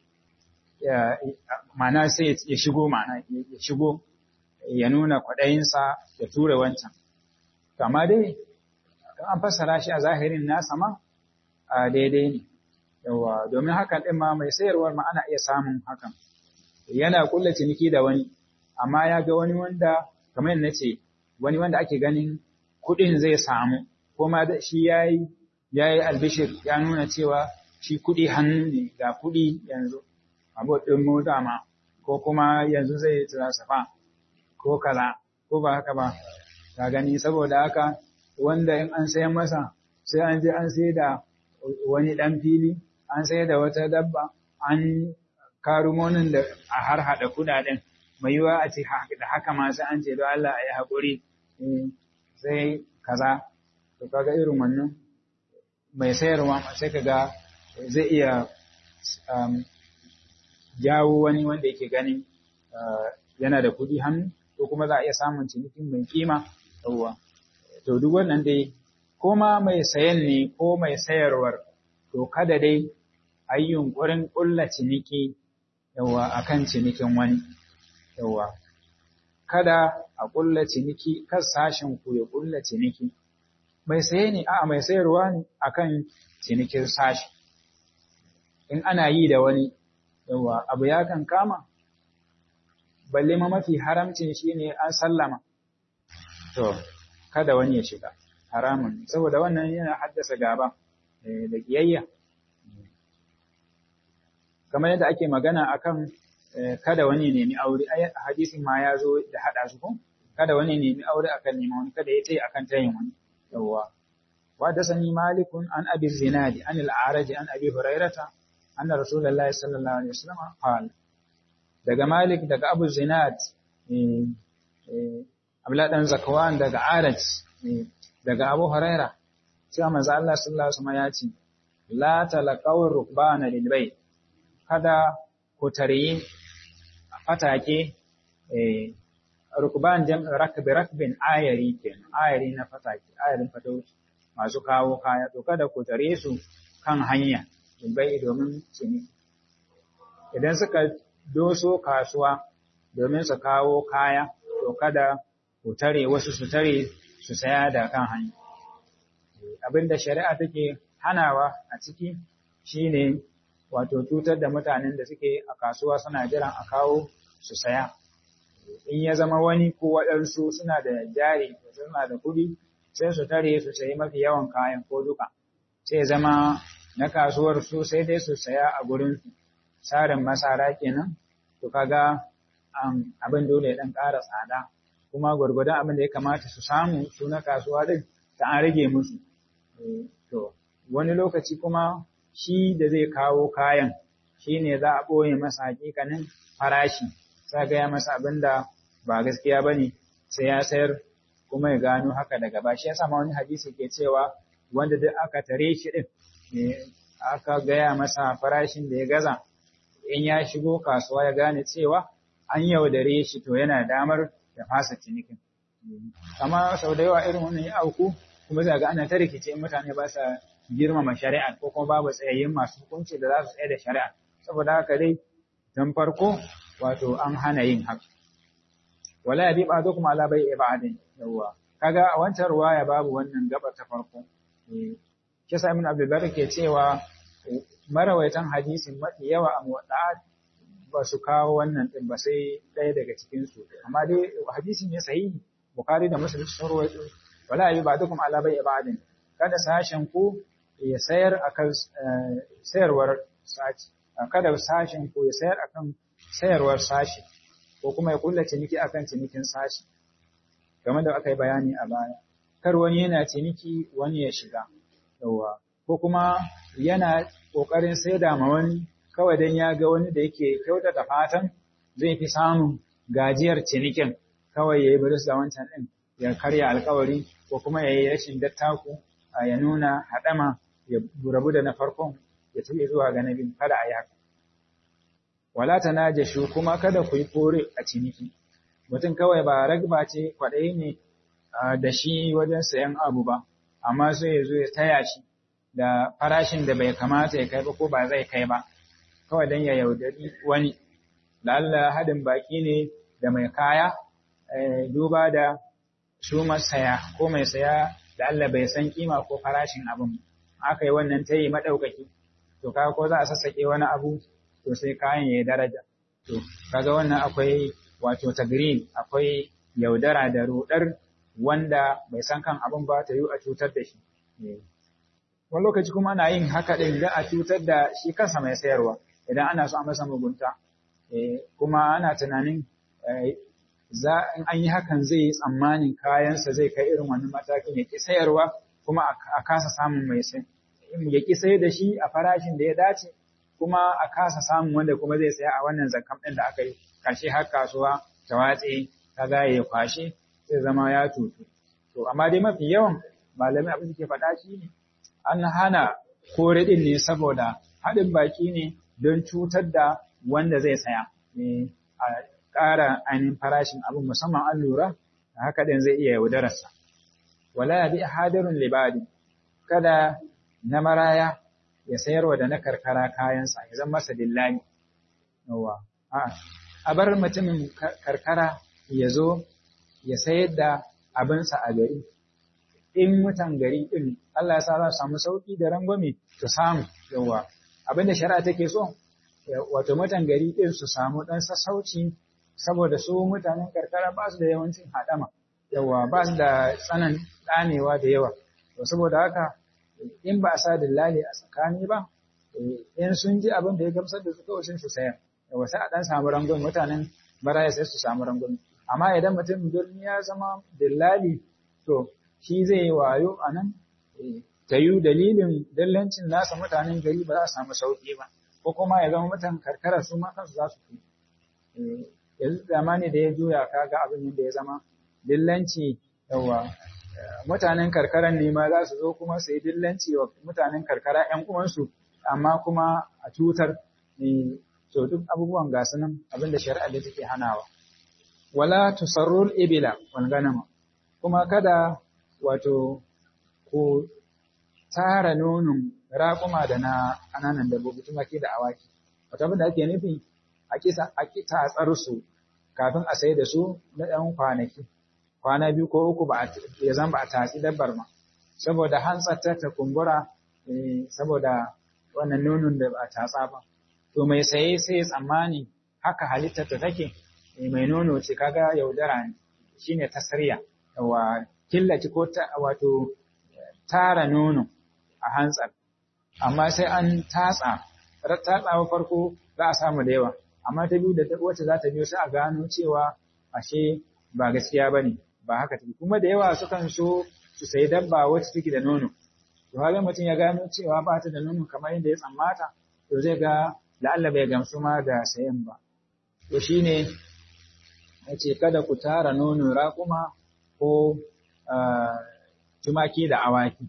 mana sai ya shigo mana ya shigo ya nuna kwaɗayinsa ya tura wancan amma dai an fassara shi a zahirin nasa ma a daidai ne yawa domin hakan ɗin ma mai sayarwar ma ana iya samun hakan yana kulla ciniki da wani amma ya ga wani wanda kamar na ce wani wanda ake ganin kuɗin zai samu ko ma shi ya yi ya yi albishir ya nuna cewa shi kuɗi hannu ne ga kuɗi yanzu abu ɗin mota ma ko kuma yanzu zai transfer ko kaza ko ba haka ba ka gani saboda haka wanda in an sayan masa sai an je an sai da wani ɗan fili an sai da wata dabba an karumonin da a har haɗa kuɗaɗen mai yiwa a ce da haka ma sai an ce don Allah a yi haƙuri sai kaza to kaga irin wannan mai sayarwa sai kaga zai iya jawo wani wanda yake ganin yana da kuɗi hannu ko kuma za a iya samun cinikin mai kima yawwa to duk wannan dai ko ma mai sayan ne ko mai sayarwar to kada dai a yi yunƙurin ƙulla ciniki yawa akan cinikin wani yawa kada a ƙulla ciniki kan sashen ku ya ƙulla ciniki mai saye ne a mai sayarwa ne akan cinikin sashi in ana yi da wani yawa abu ya kan kama balle ma mafi haramcin shine an sallama to kada wani ya shiga haramun saboda wannan yana haddasa gaba da kiyayya kamar yadda ake magana akan kada wani nemi aure ai hadisin ma ya zo da hada su ko kada wani nemi aure akan neman wani kada ya ce akan tayin wani yawwa wa da sani malikun an abi zinadi an al-araj an abi hurairata anna rasulullahi sallallahu alaihi wasallam qala daga malik daga abu zinad eh eh abla dan zakwan daga araj daga abu huraira cewa manzo Allah sallallahu alaihi wasallam ya ce la talaqaw rukbana lil bayt kada ku tare fatake eh rukban jam rakbi rakbin ayari kenan ayari na fatake ayarin fatauci masu kawo kaya to kada ku tare su kan hanya bai domin cini idan suka doso kasuwa domin su kawo kaya to kada ku tare wasu su tare su saya da kan hanya abinda shari'a take hanawa a ciki shine wato cutar da mutanen da suke a kasuwa suna jiran a kawo su saya in ya zama wani ko waɗansu suna da jari suna da kuɗi sai su tare su sayi mafi yawan kayan ko duka sai zama na kasuwar su sai dai su saya a gurin tsarin masara kenan to kaga abin dole ya ɗan ƙara tsada kuma gwargwadon abin da ya kamata su samu su na kasuwa din ta an rage musu to wani lokaci kuma shi da zai kawo kayan shi ne za a ɓoye masa hakikanin farashi sai gaya masa abin da ba gaskiya ba ne sai ya sayar kuma ya gano haka daga ba shi ya sama wani hadisi ke cewa wanda duk aka tare shi ɗin aka gaya masa farashin da ya gaza in ya shigo kasuwa ya gane cewa an yaudare shi to yana damar ya fasa cinikin amma sau da yawa irin wannan ya auku kuma za ga ana ta rikice mutane ba sa girmama shari'a ko kuma babu tsayayyen masu hukunci da za su tsaye da shari'a saboda haka dai don farko wato an hana yin haka wala ya bi ba zo kuma ala bai ibadin yawa kaga a wancan ruwaya babu wannan gaba ta farko shi sa ibn abdul ke cewa marawaitan hadisin mafi yawa a muwadda'at ba su kawo wannan din ba sai ɗaya daga cikin su amma dai hadisin ne sahihi bukhari da muslim sun rawaito wala yi ba dukum ala bai ibadin kada sashen ku ya sayar akan sayarwar sashi kada sashen ku ya sayar akan sayarwar sashi ko kuma ya kulla ciniki akan cinikin sashi game da aka yi bayani a baya kar wani yana ciniki wani ya shiga yawa ko kuma yana kokarin saida ma wani kawai dan ya ga wani da yake kyautata fatan zai fi samun gajiyar cinikin kawai yayi baris da wancan din ya karya alkawari ko kuma yayi rashin dattaku ya nuna hadama ya rabu da na farkon ya tafi zuwa ga nabi kada a yi haka wala tanajashu kuma kada ku yi kore a ciniki mutum kawai ba ragba ce kwaɗayi ne da shi wajen sayan abu ba amma sai ya zo ya taya shi da farashin da bai kamata ya kai ba ko ba zai kai ba kawai don ya yaudari wani lalla hadin baki ne da mai kaya duba da su masaya ko mai saya da Allah bai san kima ko farashin abin aka yi wannan tayi maɗaukaki to kaga ko za a sassaƙe wani abu to sai kayan ya yi daraja to kaga wannan akwai wato tagrin akwai yaudara da rudar wanda bai san kan abin ba ta yi a cutar da shi wani lokaci kuma ana yin haka ɗin da a cutar da shi kansa mai sayarwa idan ana so a masa mugunta kuma ana tunanin za in an yi hakan zai yi tsammanin kayansa zai kai irin wannan matakin ya ƙi sayarwa kuma a kasa samun mai sai ya ƙi sayar da shi a farashin da ya dace kuma a kasa samun wanda kuma zai saya a wannan zakam ɗin da aka yi ƙarshe har kasuwa ta watse ta za ya kwashe zai zama ya tutu to amma dai mafi yawan malamai abin da ke faɗa shi ne an hana kore ɗin ne saboda haɗin baki ne don cutar da wanda zai saya a ƙara ainihin farashin abin musamman an lura da haka ɗin zai iya yaudararsa wala ya bi hadirun libadi kada na maraya ya sayarwa da na karkara kayansa ya zama masa dillani yawa a bar mutumin karkara ya zo ya sayar da abinsa a gari in mutan gari din Allah ya sa za su samu sauki da rangwame su samu yawa abinda shari'a take so wato mutan gari din su samu dan sassauci saboda su mutanen karkara ba su da yawancin hadama yawa ba su da tsanan danewa da yawa to saboda haka in ba a sa dillali a tsakani ba in sun ji abin da ya gamsar da su kawai sun su sayar yawa sai a dan samu rangwame mutanen baraya sai su samu rangwame amma idan mutum birni ya zama dillali to shi zai yi wayo a nan ta yi dalilin dillancin nasa mutanen gari ba za su samu sauƙi ba ko kuma ya zama mutan karkara su ma kansu za su fi yanzu zamani da ya juya kaga abin yadda ya zama dillanci yawa mutanen karkaran ne ma za su zo kuma su yi dillanci wa mutanen karkara ‘yan uwansu amma kuma a cutar to duk abubuwan gasu nan abin da shari'a da take hanawa wala tusarrul ibila wal ganama kuma kada wato ku tara nonon raƙuma da na ƙananan dabbobi tumaki da awaki wato abin da ake nufi a kisa a tatsar su kafin a sai da su na ɗan kwanaki kwana biyu ko uku ba ya zan ba a tatsi dabbar ma saboda hantsar ta kumbura saboda wannan nonon da ba a tatsa ba to mai saye sai ya tsammani haka halittar ta take mai nono ce kaga yaudara ne shine tasriya wa killaci ko wato tara nono a hantsar amma sai an tatsa tatsawa farko za a samu da yawa amma ta biyu da wacce za ta biyo sai a gano cewa ashe ba gaskiya ba ne ba haka take kuma da yawa sukan so su sayi dabba wacce take da nono to har mutum ya gano cewa ba ta da nono kamar yadda ya tsammata to zai ga la'alla bai gamsu ma da sayan ba to shine ya ce kada ku tara nono raƙuma ko tumaki da awaki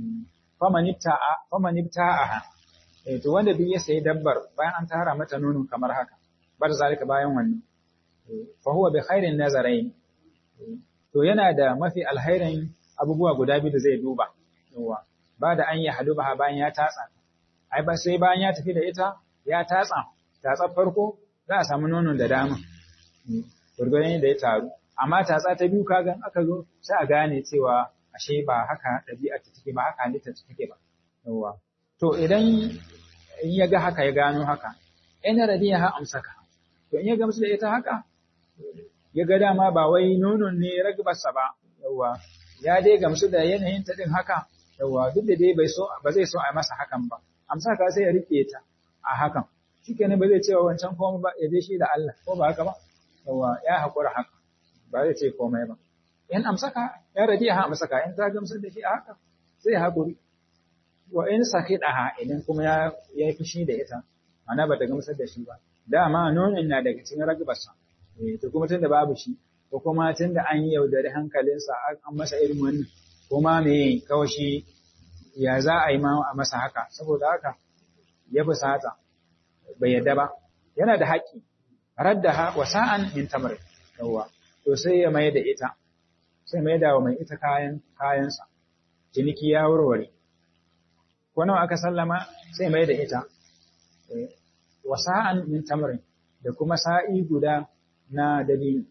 famanibta a to wanda duk ya sayi dabbar bayan an tara mata nono kamar haka bar zalika bayan wannan fa huwa bi khairin nazarain to yana da mafi alhairin abubuwa guda biyu da zai duba yawa ba da an yi haluba bayan ya tatsa ai ba sai bayan ya tafi da ita ya tatsa tatsa farko za a samu nonon da dama gurgurin da ya taru amma tatsa ta biyu kagan aka zo sai a gane cewa ashe ba haka ɗabi'a ta take ba haka halitta ta take ba yawa to idan in ya ga haka ya gano haka in radiya ha amsaka to in ya gamsu da ita haka ya ga dama ba wai nonon ne ragbarsa ba yawa ya dai gamsu da yanayin ta din haka yawa duk da dai bai so ba zai so a masa hakan ba amsaka sai ya rike ta a hakan shikenan ba zai cewa wancan komai ba ya je shi da Allah ko ba haka ba yawa ya haƙura haka ba zai ce komai ba in amsaka ya radi ha amsaka in ta gamsar da shi a haka zai haƙuri wa in sakidaha idan kuma ya ya fushi da ita ana ba ta gamsar da shi ba dama nonon na daga cikin ragbarsa eh to kuma tunda babu shi ko kuma tunda an yi yaudari hankalinsa an masa irin wannan kuma me kawai shi ya za a yi ma a masa haka saboda haka ya fusata bai yadda ba yana da haƙƙi raddaha wa sa'an min tamr yawa to sai ya mai da ita sai mai da wa mai ita kayan kayansa ciniki ya warware ko nawa aka sallama sai mai da ita wa sa'an min tamr da kuma sa'i guda na dabino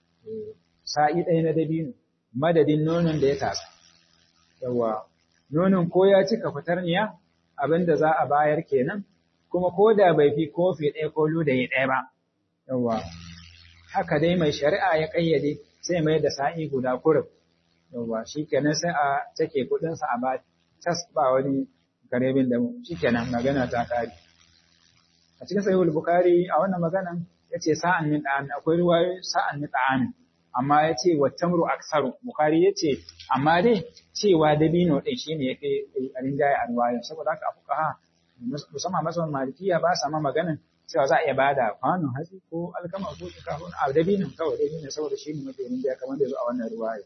sa'i ɗaya na dabino madadin nonon da ya tasa yawa nonon ko ya cika fitarniya abinda za a bayar kenan kuma ko da bai fi kofi ɗaya ko ludayi ɗaya ba yawa haka dai mai shari'a ya ƙayyade sai mai da sa'i guda kurub yawa shi kenan sai a take kuɗinsa a ba tas ba wani karebin da mu shi kenan magana ta kare a cikin sahihul bukhari a wannan maganan yace sa'an min da'am akwai ruwayoyi sa'an min da'am amma yace wa tamru aksaru bukhari yace amma dai cewa dabino din shine yake rinjaye a ruwaya saboda haka fuqaha musamman masawan malikiya ba sa ma maganan cewa za a iya bada kwanon hatsi ko alkama ko shinkafa a dabinin kawai dabinin saboda shi ne mafi rinjaya kamar da zo a wannan ruwaya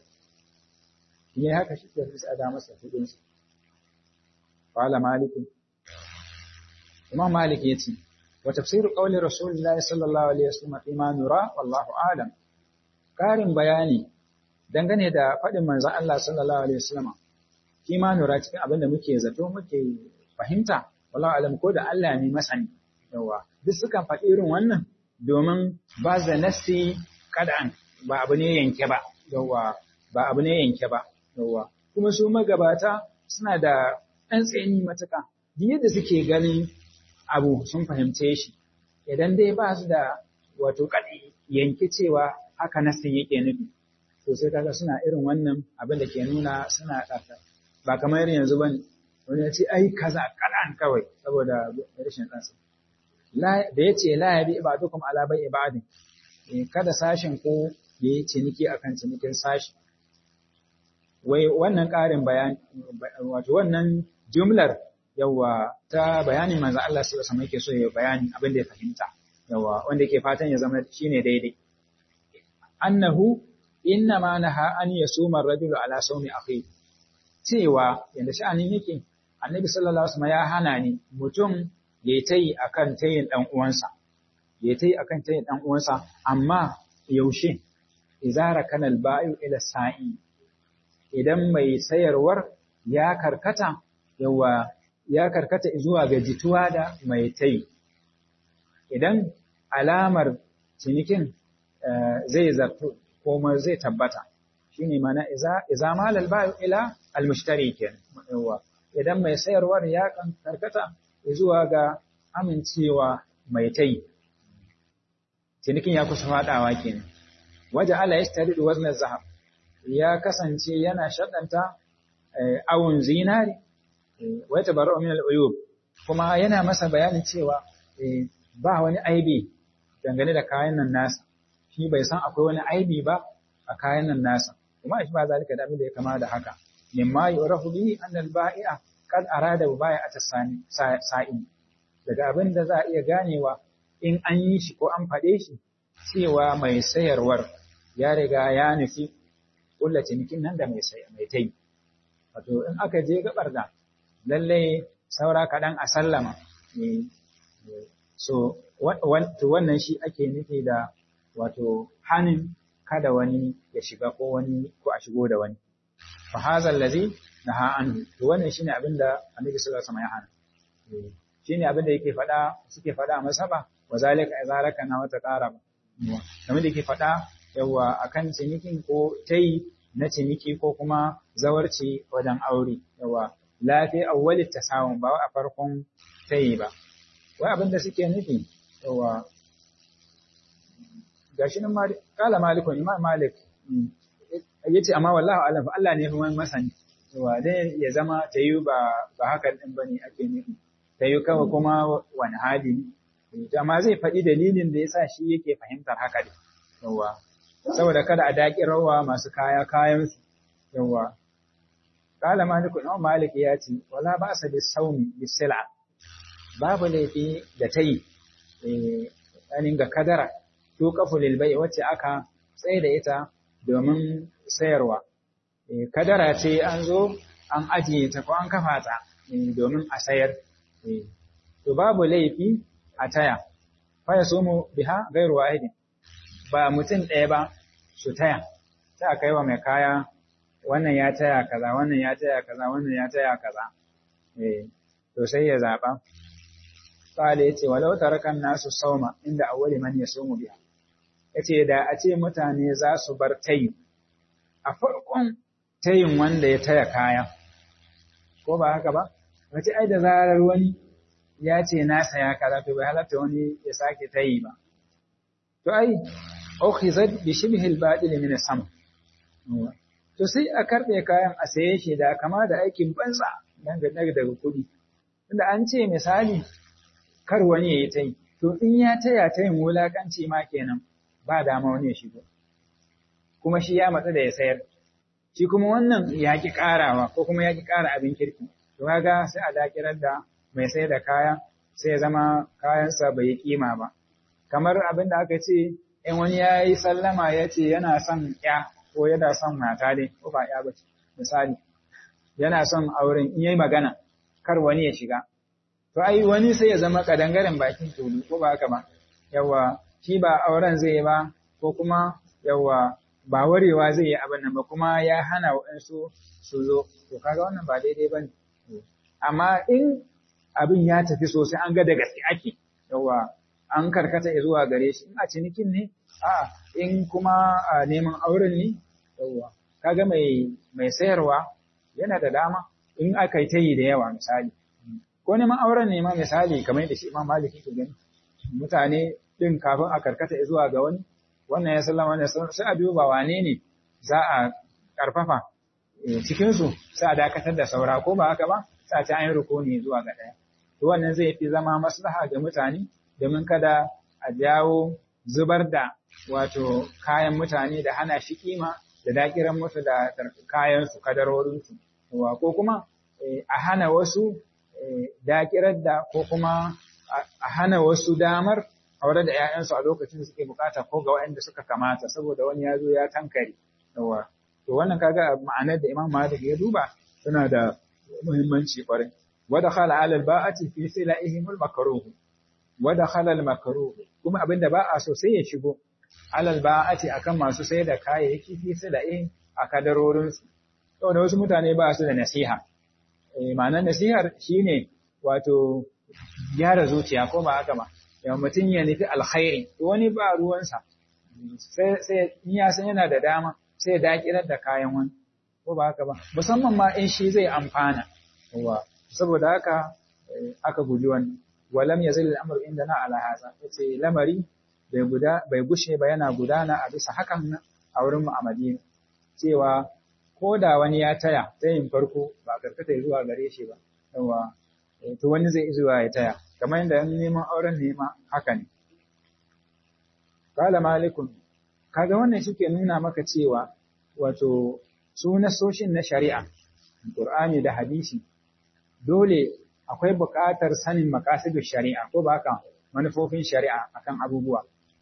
ne haka shi ke sai a da masa kudin su qala malik imam malik yace wa tafsiru qawli rasulillahi sallallahu alaihi wasallam fi ma nura wallahu a'lam karin bayani dangane da faɗin manzon Allah sallallahu alaihi wasallam fi ma nura cikin abin da muke zato muke fahimta wallahu a'lam ko da Allah ne masani yawa duk sukan faɗi irin wannan domin ba da nasi kad'an ba abu ne yanke ba yawa ba abu ne yanke ba yawa kuma su magabata suna da ɗan tsayini matuka duk yadda suke ganin abu sun fahimce shi idan dai ba su da wato kaɗi yanke cewa haka nasi yake nufi to sai kaga suna irin wannan abin da ke nuna suna ɗaka ba kamar yanzu ba ne wani ya ce ai kaza kaɗan kawai saboda rashin ɗansa da ya ce la ya bi ibadukum ala bai ibadin kada sashin ko ya yi ciniki akan cinikin sashi wai wannan ƙarin bayani wato wannan jumlar yawa ta bayanin manzo Allah sai wasu yake so ya bayani abin da ya fahimta yawa wanda yake fatan ya zama shine daidai annahu inna ma naha an yasuma ar-rajulu ala sawmi akhi cewa yanda sha'anin yake annabi sallallahu alaihi wasallam ya hana ni mutum ya yi ta yi a kan tayin ɗan uwansa, ya ta yi a kan tayin ɗan uwansa, amma yaushe, izara kanal bayu ila sa'i, idan mai sayarwar ya karkata, yawa ya karkata zuwa ga jituwa da mai tayi. Idan alamar cinikin zai zarto, kuma zai tabbata, shi ne mana iza malal bayu ila almushtari kenan, yawa, idan mai sayarwar ya karkata, zuwa ga amincewa mai tai cinikin ya kusa fadawa kenan waje ala yastaridu wazn zahab ya kasance yana shaddanta awun zinari wa tabarru min al-uyub kuma yana masa bayanin cewa ba wani aibi dangane da kayan nan nasa shi bai san akwai wani aibi ba a kayan nan nasa kuma shi ba zalika da abin da ya kama da haka mimma yurafu bihi anna al-ba'i'a kad arada baya a sa'in daga abin da za a iya ganewa in an yi shi ko an faɗe shi cewa mai sayarwar ya riga ya nufi ƙulla cinikin nan da mai mai tai wato in aka je gabar da lallai saura kaɗan a sallama so wannan shi ake nufi da wato hanin kada wani ya shiga ko wani ko a shigo da wani fa hadha allazi naha anhu to wannan shine abin da annabi sallallahu alaihi wasallam ya hana shine abin da yake faɗa suke faɗa a masaba wa zalika izaraka na wata qarab kamar da yake faɗa yawa akan cinikin ko tayi na ciniki ko kuma zawarci wajen aure yawa lafi awwali tasawun ba a farkon tayi ba wai abin da suke nufi yawa gashi nan kala malikun imam malik yace amma wallahi alam fa Allah ne ya fi masani yawa dai ya zama tayi ba ba hakan din bane ake nufi tayi kawai kuma wani hali ne amma zai faɗi dalilin da yasa shi yake fahimtar haka ne yawa saboda kada a daƙi rawa masu kaya kayan su yawa kala malikun imam malik ya ce wala ba sa bis saumi bis sil'a babu laifi da tayi eh ga kadara to kafulil bai wacce aka tsaye da ita domin sayarwa. Kadara ce an zo an ajiye ta ko an kafa ta domin a sayar. To babu laifi a taya, faya so mu biha gairu wahidin, ba mutum ɗaya ba su taya, sai a kai wa mai kaya wannan ya taya kaza, wannan ya taya kaza, wannan ya taya kaza. To sai ya zaɓa. Kale ya ce, walau tarakan nasu sauma inda awwali man ya so mu biha. yace da a ce mutane za su bar tayi a farkon tayin wanda ya taya kaya ko ba haka ba wace ai da zarar wani ya ce na saya kaza to bai halatta wani ya sake tayi ba to ai ukhizat bi shibhi al-badil min sam to sai a karbe kayan a saye shi da kama da aikin banza dangane daga kuɗi tunda an ce misali kar wani ya yi tayi to in ya taya tayin wulakanci ma kenan ba dama wani ya shigo kuma shi ya matsa da ya sayar shi kuma wannan ya ki karawa ko kuma ya ki kara abin kirki to kaga sai a dakirar da mai sayar da kaya sai ya zama kayansa bai yi kima ba kamar abin da aka ce in wani ya yi sallama ya ce yana son ya ko yana son mata dai ko ba ya bace misali yana son auren in yayi magana kar wani ya shiga to ai wani sai ya zama kadangaren bakin tulu ko ba haka ba yawa shi ba auren zai yi ba ko kuma yawa ba warewa zai yi abin nan ba kuma ya hana waɗansu su zo to kaga wannan ba daidai ba ne amma in abin ya tafi sosai an ga da gaske ake yawa an karkata zuwa gare shi in a cinikin ne a in kuma a neman auren ne yawa kaga mai mai sayarwa yana da dama in aka yi ta yi da yawa misali ko neman auren ne ma misali kamar da shi imam maliki ke gani mutane din kafin a karkata zuwa ga wani wannan ya sallama wannan sai a duba wane ne za a karfafa cikin su sai a dakatar da saura ko ba haka ba sai a ci an yi rukuni zuwa ga ɗaya to wannan zai fi zama maslaha ga mutane domin kada a jawo zubar da wato kayan mutane da hana shi kima da dakiran musu da kayan su kadarorin su ko kuma a hana wasu dakirar da ko kuma a hana wasu damar aure da ‘ya'yansu a lokacin da suke bukata ko ga waɗanda suka kamata saboda wani ya zo ya tankare. Yawa. To wannan kaga ma'anar da Imam Malik ya duba tana da muhimmanci kwarai. Wada khala alal ba'ati fi sila'ihimul makruh. Wada khala al makruh. Kuma abin da ba a so sai ya shigo alal ba'ati akan masu sai da kayayyaki fi sila'ihim a kadarorin su. Saboda wasu mutane ba su da nasiha. Eh ma'anar nasihar shine wato gyara zuciya ko ba haka ba. ya mutum ya nufi alkhairi wani ba ruwansa sai in ya san yana da dama sai ya dakirar da kayan wani ko ba haka ba musamman ma in shi zai amfana wa saboda haka aka guji wani walam yazil al-amru indana ala hadha yace lamari bai guda bai gushe ba yana gudana a bisa hakan a wurin mu a Madina cewa ko da wani ya taya tayin farko ba karkata zuwa gare shi ba yawa to wani zai zuwa ya taya kamar yadda neman auren nema haka ne. Kala malikun, kaga wannan suke nuna maka cewa wato su nasoshin na shari'a, Qur'ani da hadisi dole akwai buƙatar sanin maqasidus shari'a ko ba haka manufofin shari'a akan abubuwa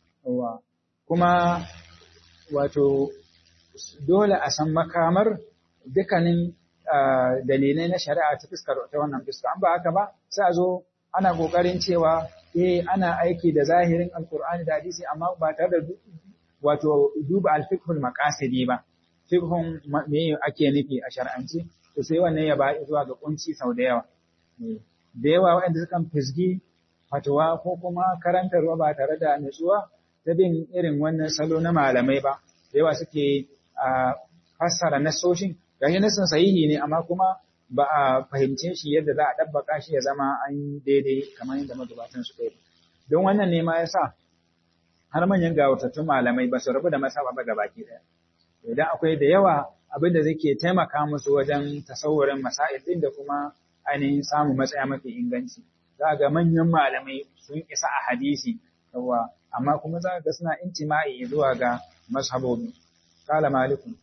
kuma wato dole a san makamar dukkanin dalilai na shari'a ta fuskar ta wannan fuska an ba haka ba sai a zo ana kokarin cewa eh ana aiki da zahirin alkur'ani da hadisi amma ba tare da wato duba alfiqhul maqasidi ba fiqhun me ake nufi a shar'anci to sai wannan ya ba zuwa ga kunci sau da yawa da yawa waɗanda sukan fisgi fatuwa ko kuma karantarwa ba tare da nutsuwa ta bin irin wannan salo na malamai ba da yawa suke fassara nasoshin gashi nasin sahihi ne amma kuma ba a fahimce shi yadda za a ɗabbaka shi ya zama an daidai kamar yadda magabatan su kai don wannan ne ma ya sa har manyan gawatattun malamai ba su rabu da masaba ba gabaki ɗaya idan akwai da yawa abin da zai taimaka musu wajen tasawurin masail ɗin da kuma ainihin samun matsaya mafi inganci za ga manyan malamai sun isa a hadisi yawa amma kuma za ga suna intima'i zuwa ga mashabobi qala malikun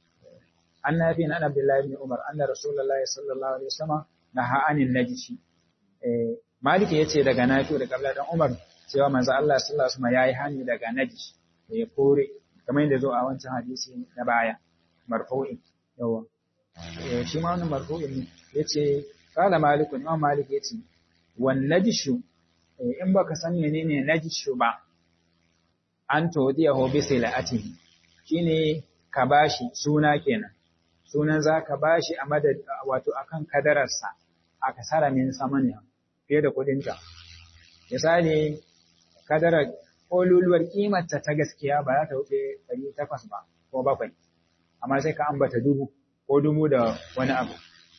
an nafi an abdullahi ibn umar anna rasulullahi sallallahu alaihi wasallam naha anin najshi eh maliki yace daga nafi daga abdullahi dan umar cewa manzo Allah sallallahu alaihi wasallam yayi hani daga najsh ya kore kamar yadda zo a wancan hadisi na baya marfu'i yawa eh shi ma wannan marfu'i ne yace qala malikun imam malik yace wan najshu in baka san menene najshu ba an todiyahu bi silatihi shine ka bashi suna kenan sunan zaka bashi a madad wato akan kadararsa aka sara min samaniya fiye da kudinta misali kadarar koluluwar kimarta ta gaskiya ba za ta wuce 800 ba ko bakwai amma sai ka ambata dubu ko dubu da wani abu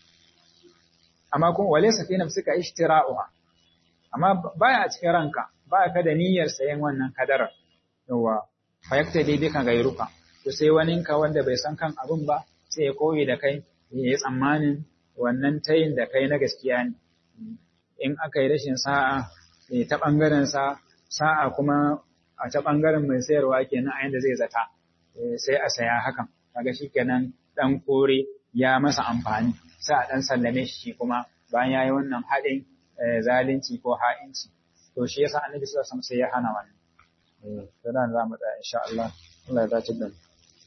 amma kuma wale safina suka ishtira'uha amma baya a cikin ranka ba ka da niyyar sayan wannan kadarar yawa fayakta dai duka gairuka to sai waninka wanda bai san kan abin ba sai ya koyi da kai ya yi tsammanin wannan tayin da kai na gaskiya ne in aka yi rashin sa'a ta ɓangaren sa sa'a kuma a ta ɓangaren mai sayarwa kenan a yanda zai zata sai a saya hakan kaga kenan dan kore ya masa amfani sai a dan sallame shi kuma bayan yayi wannan haɗin zalunci ko ha'inci to shi yasa annabi sallallahu alaihi wasallam sai ya hana wannan to nan za mu tsaya insha Allah Allah ya dace da mu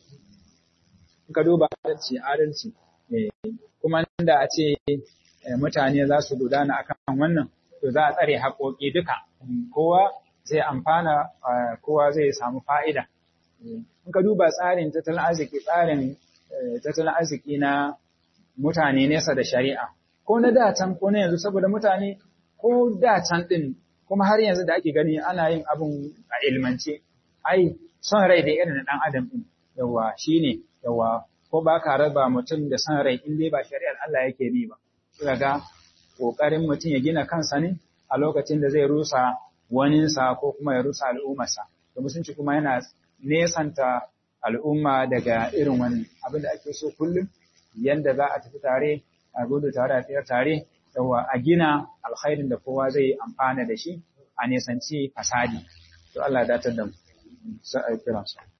ka duba adalci adalci kuma da a ce mutane za su gudana akan wannan to za a tsare haƙoƙi duka kowa zai amfana kowa zai samu fa'ida in ka duba tsarin tattalin arziki tsarin tattalin arziki na mutane nesa da shari'a ko na datan ko na yanzu saboda mutane ko datan din kuma har yanzu da ake gani ana yin abun a ilmance ai son rai da irin dan adam din yawa shine yawa ko ba ka raba mutum da son rai in dai ba shari'ar Allah yake bi ba kaga kokarin mutum ya gina kansa ne a lokacin da zai rusa waninsa ko kuma ya rusa al'ummarsa da musulunci kuma yana nesanta al'umma daga irin wani abin da ake so kullum yanda za a tafi tare a gudu tare a tsayar tare yawa a gina alkhairin da kowa zai amfana da shi a nesanci fasadi to Allah ya datar da mu sai a kira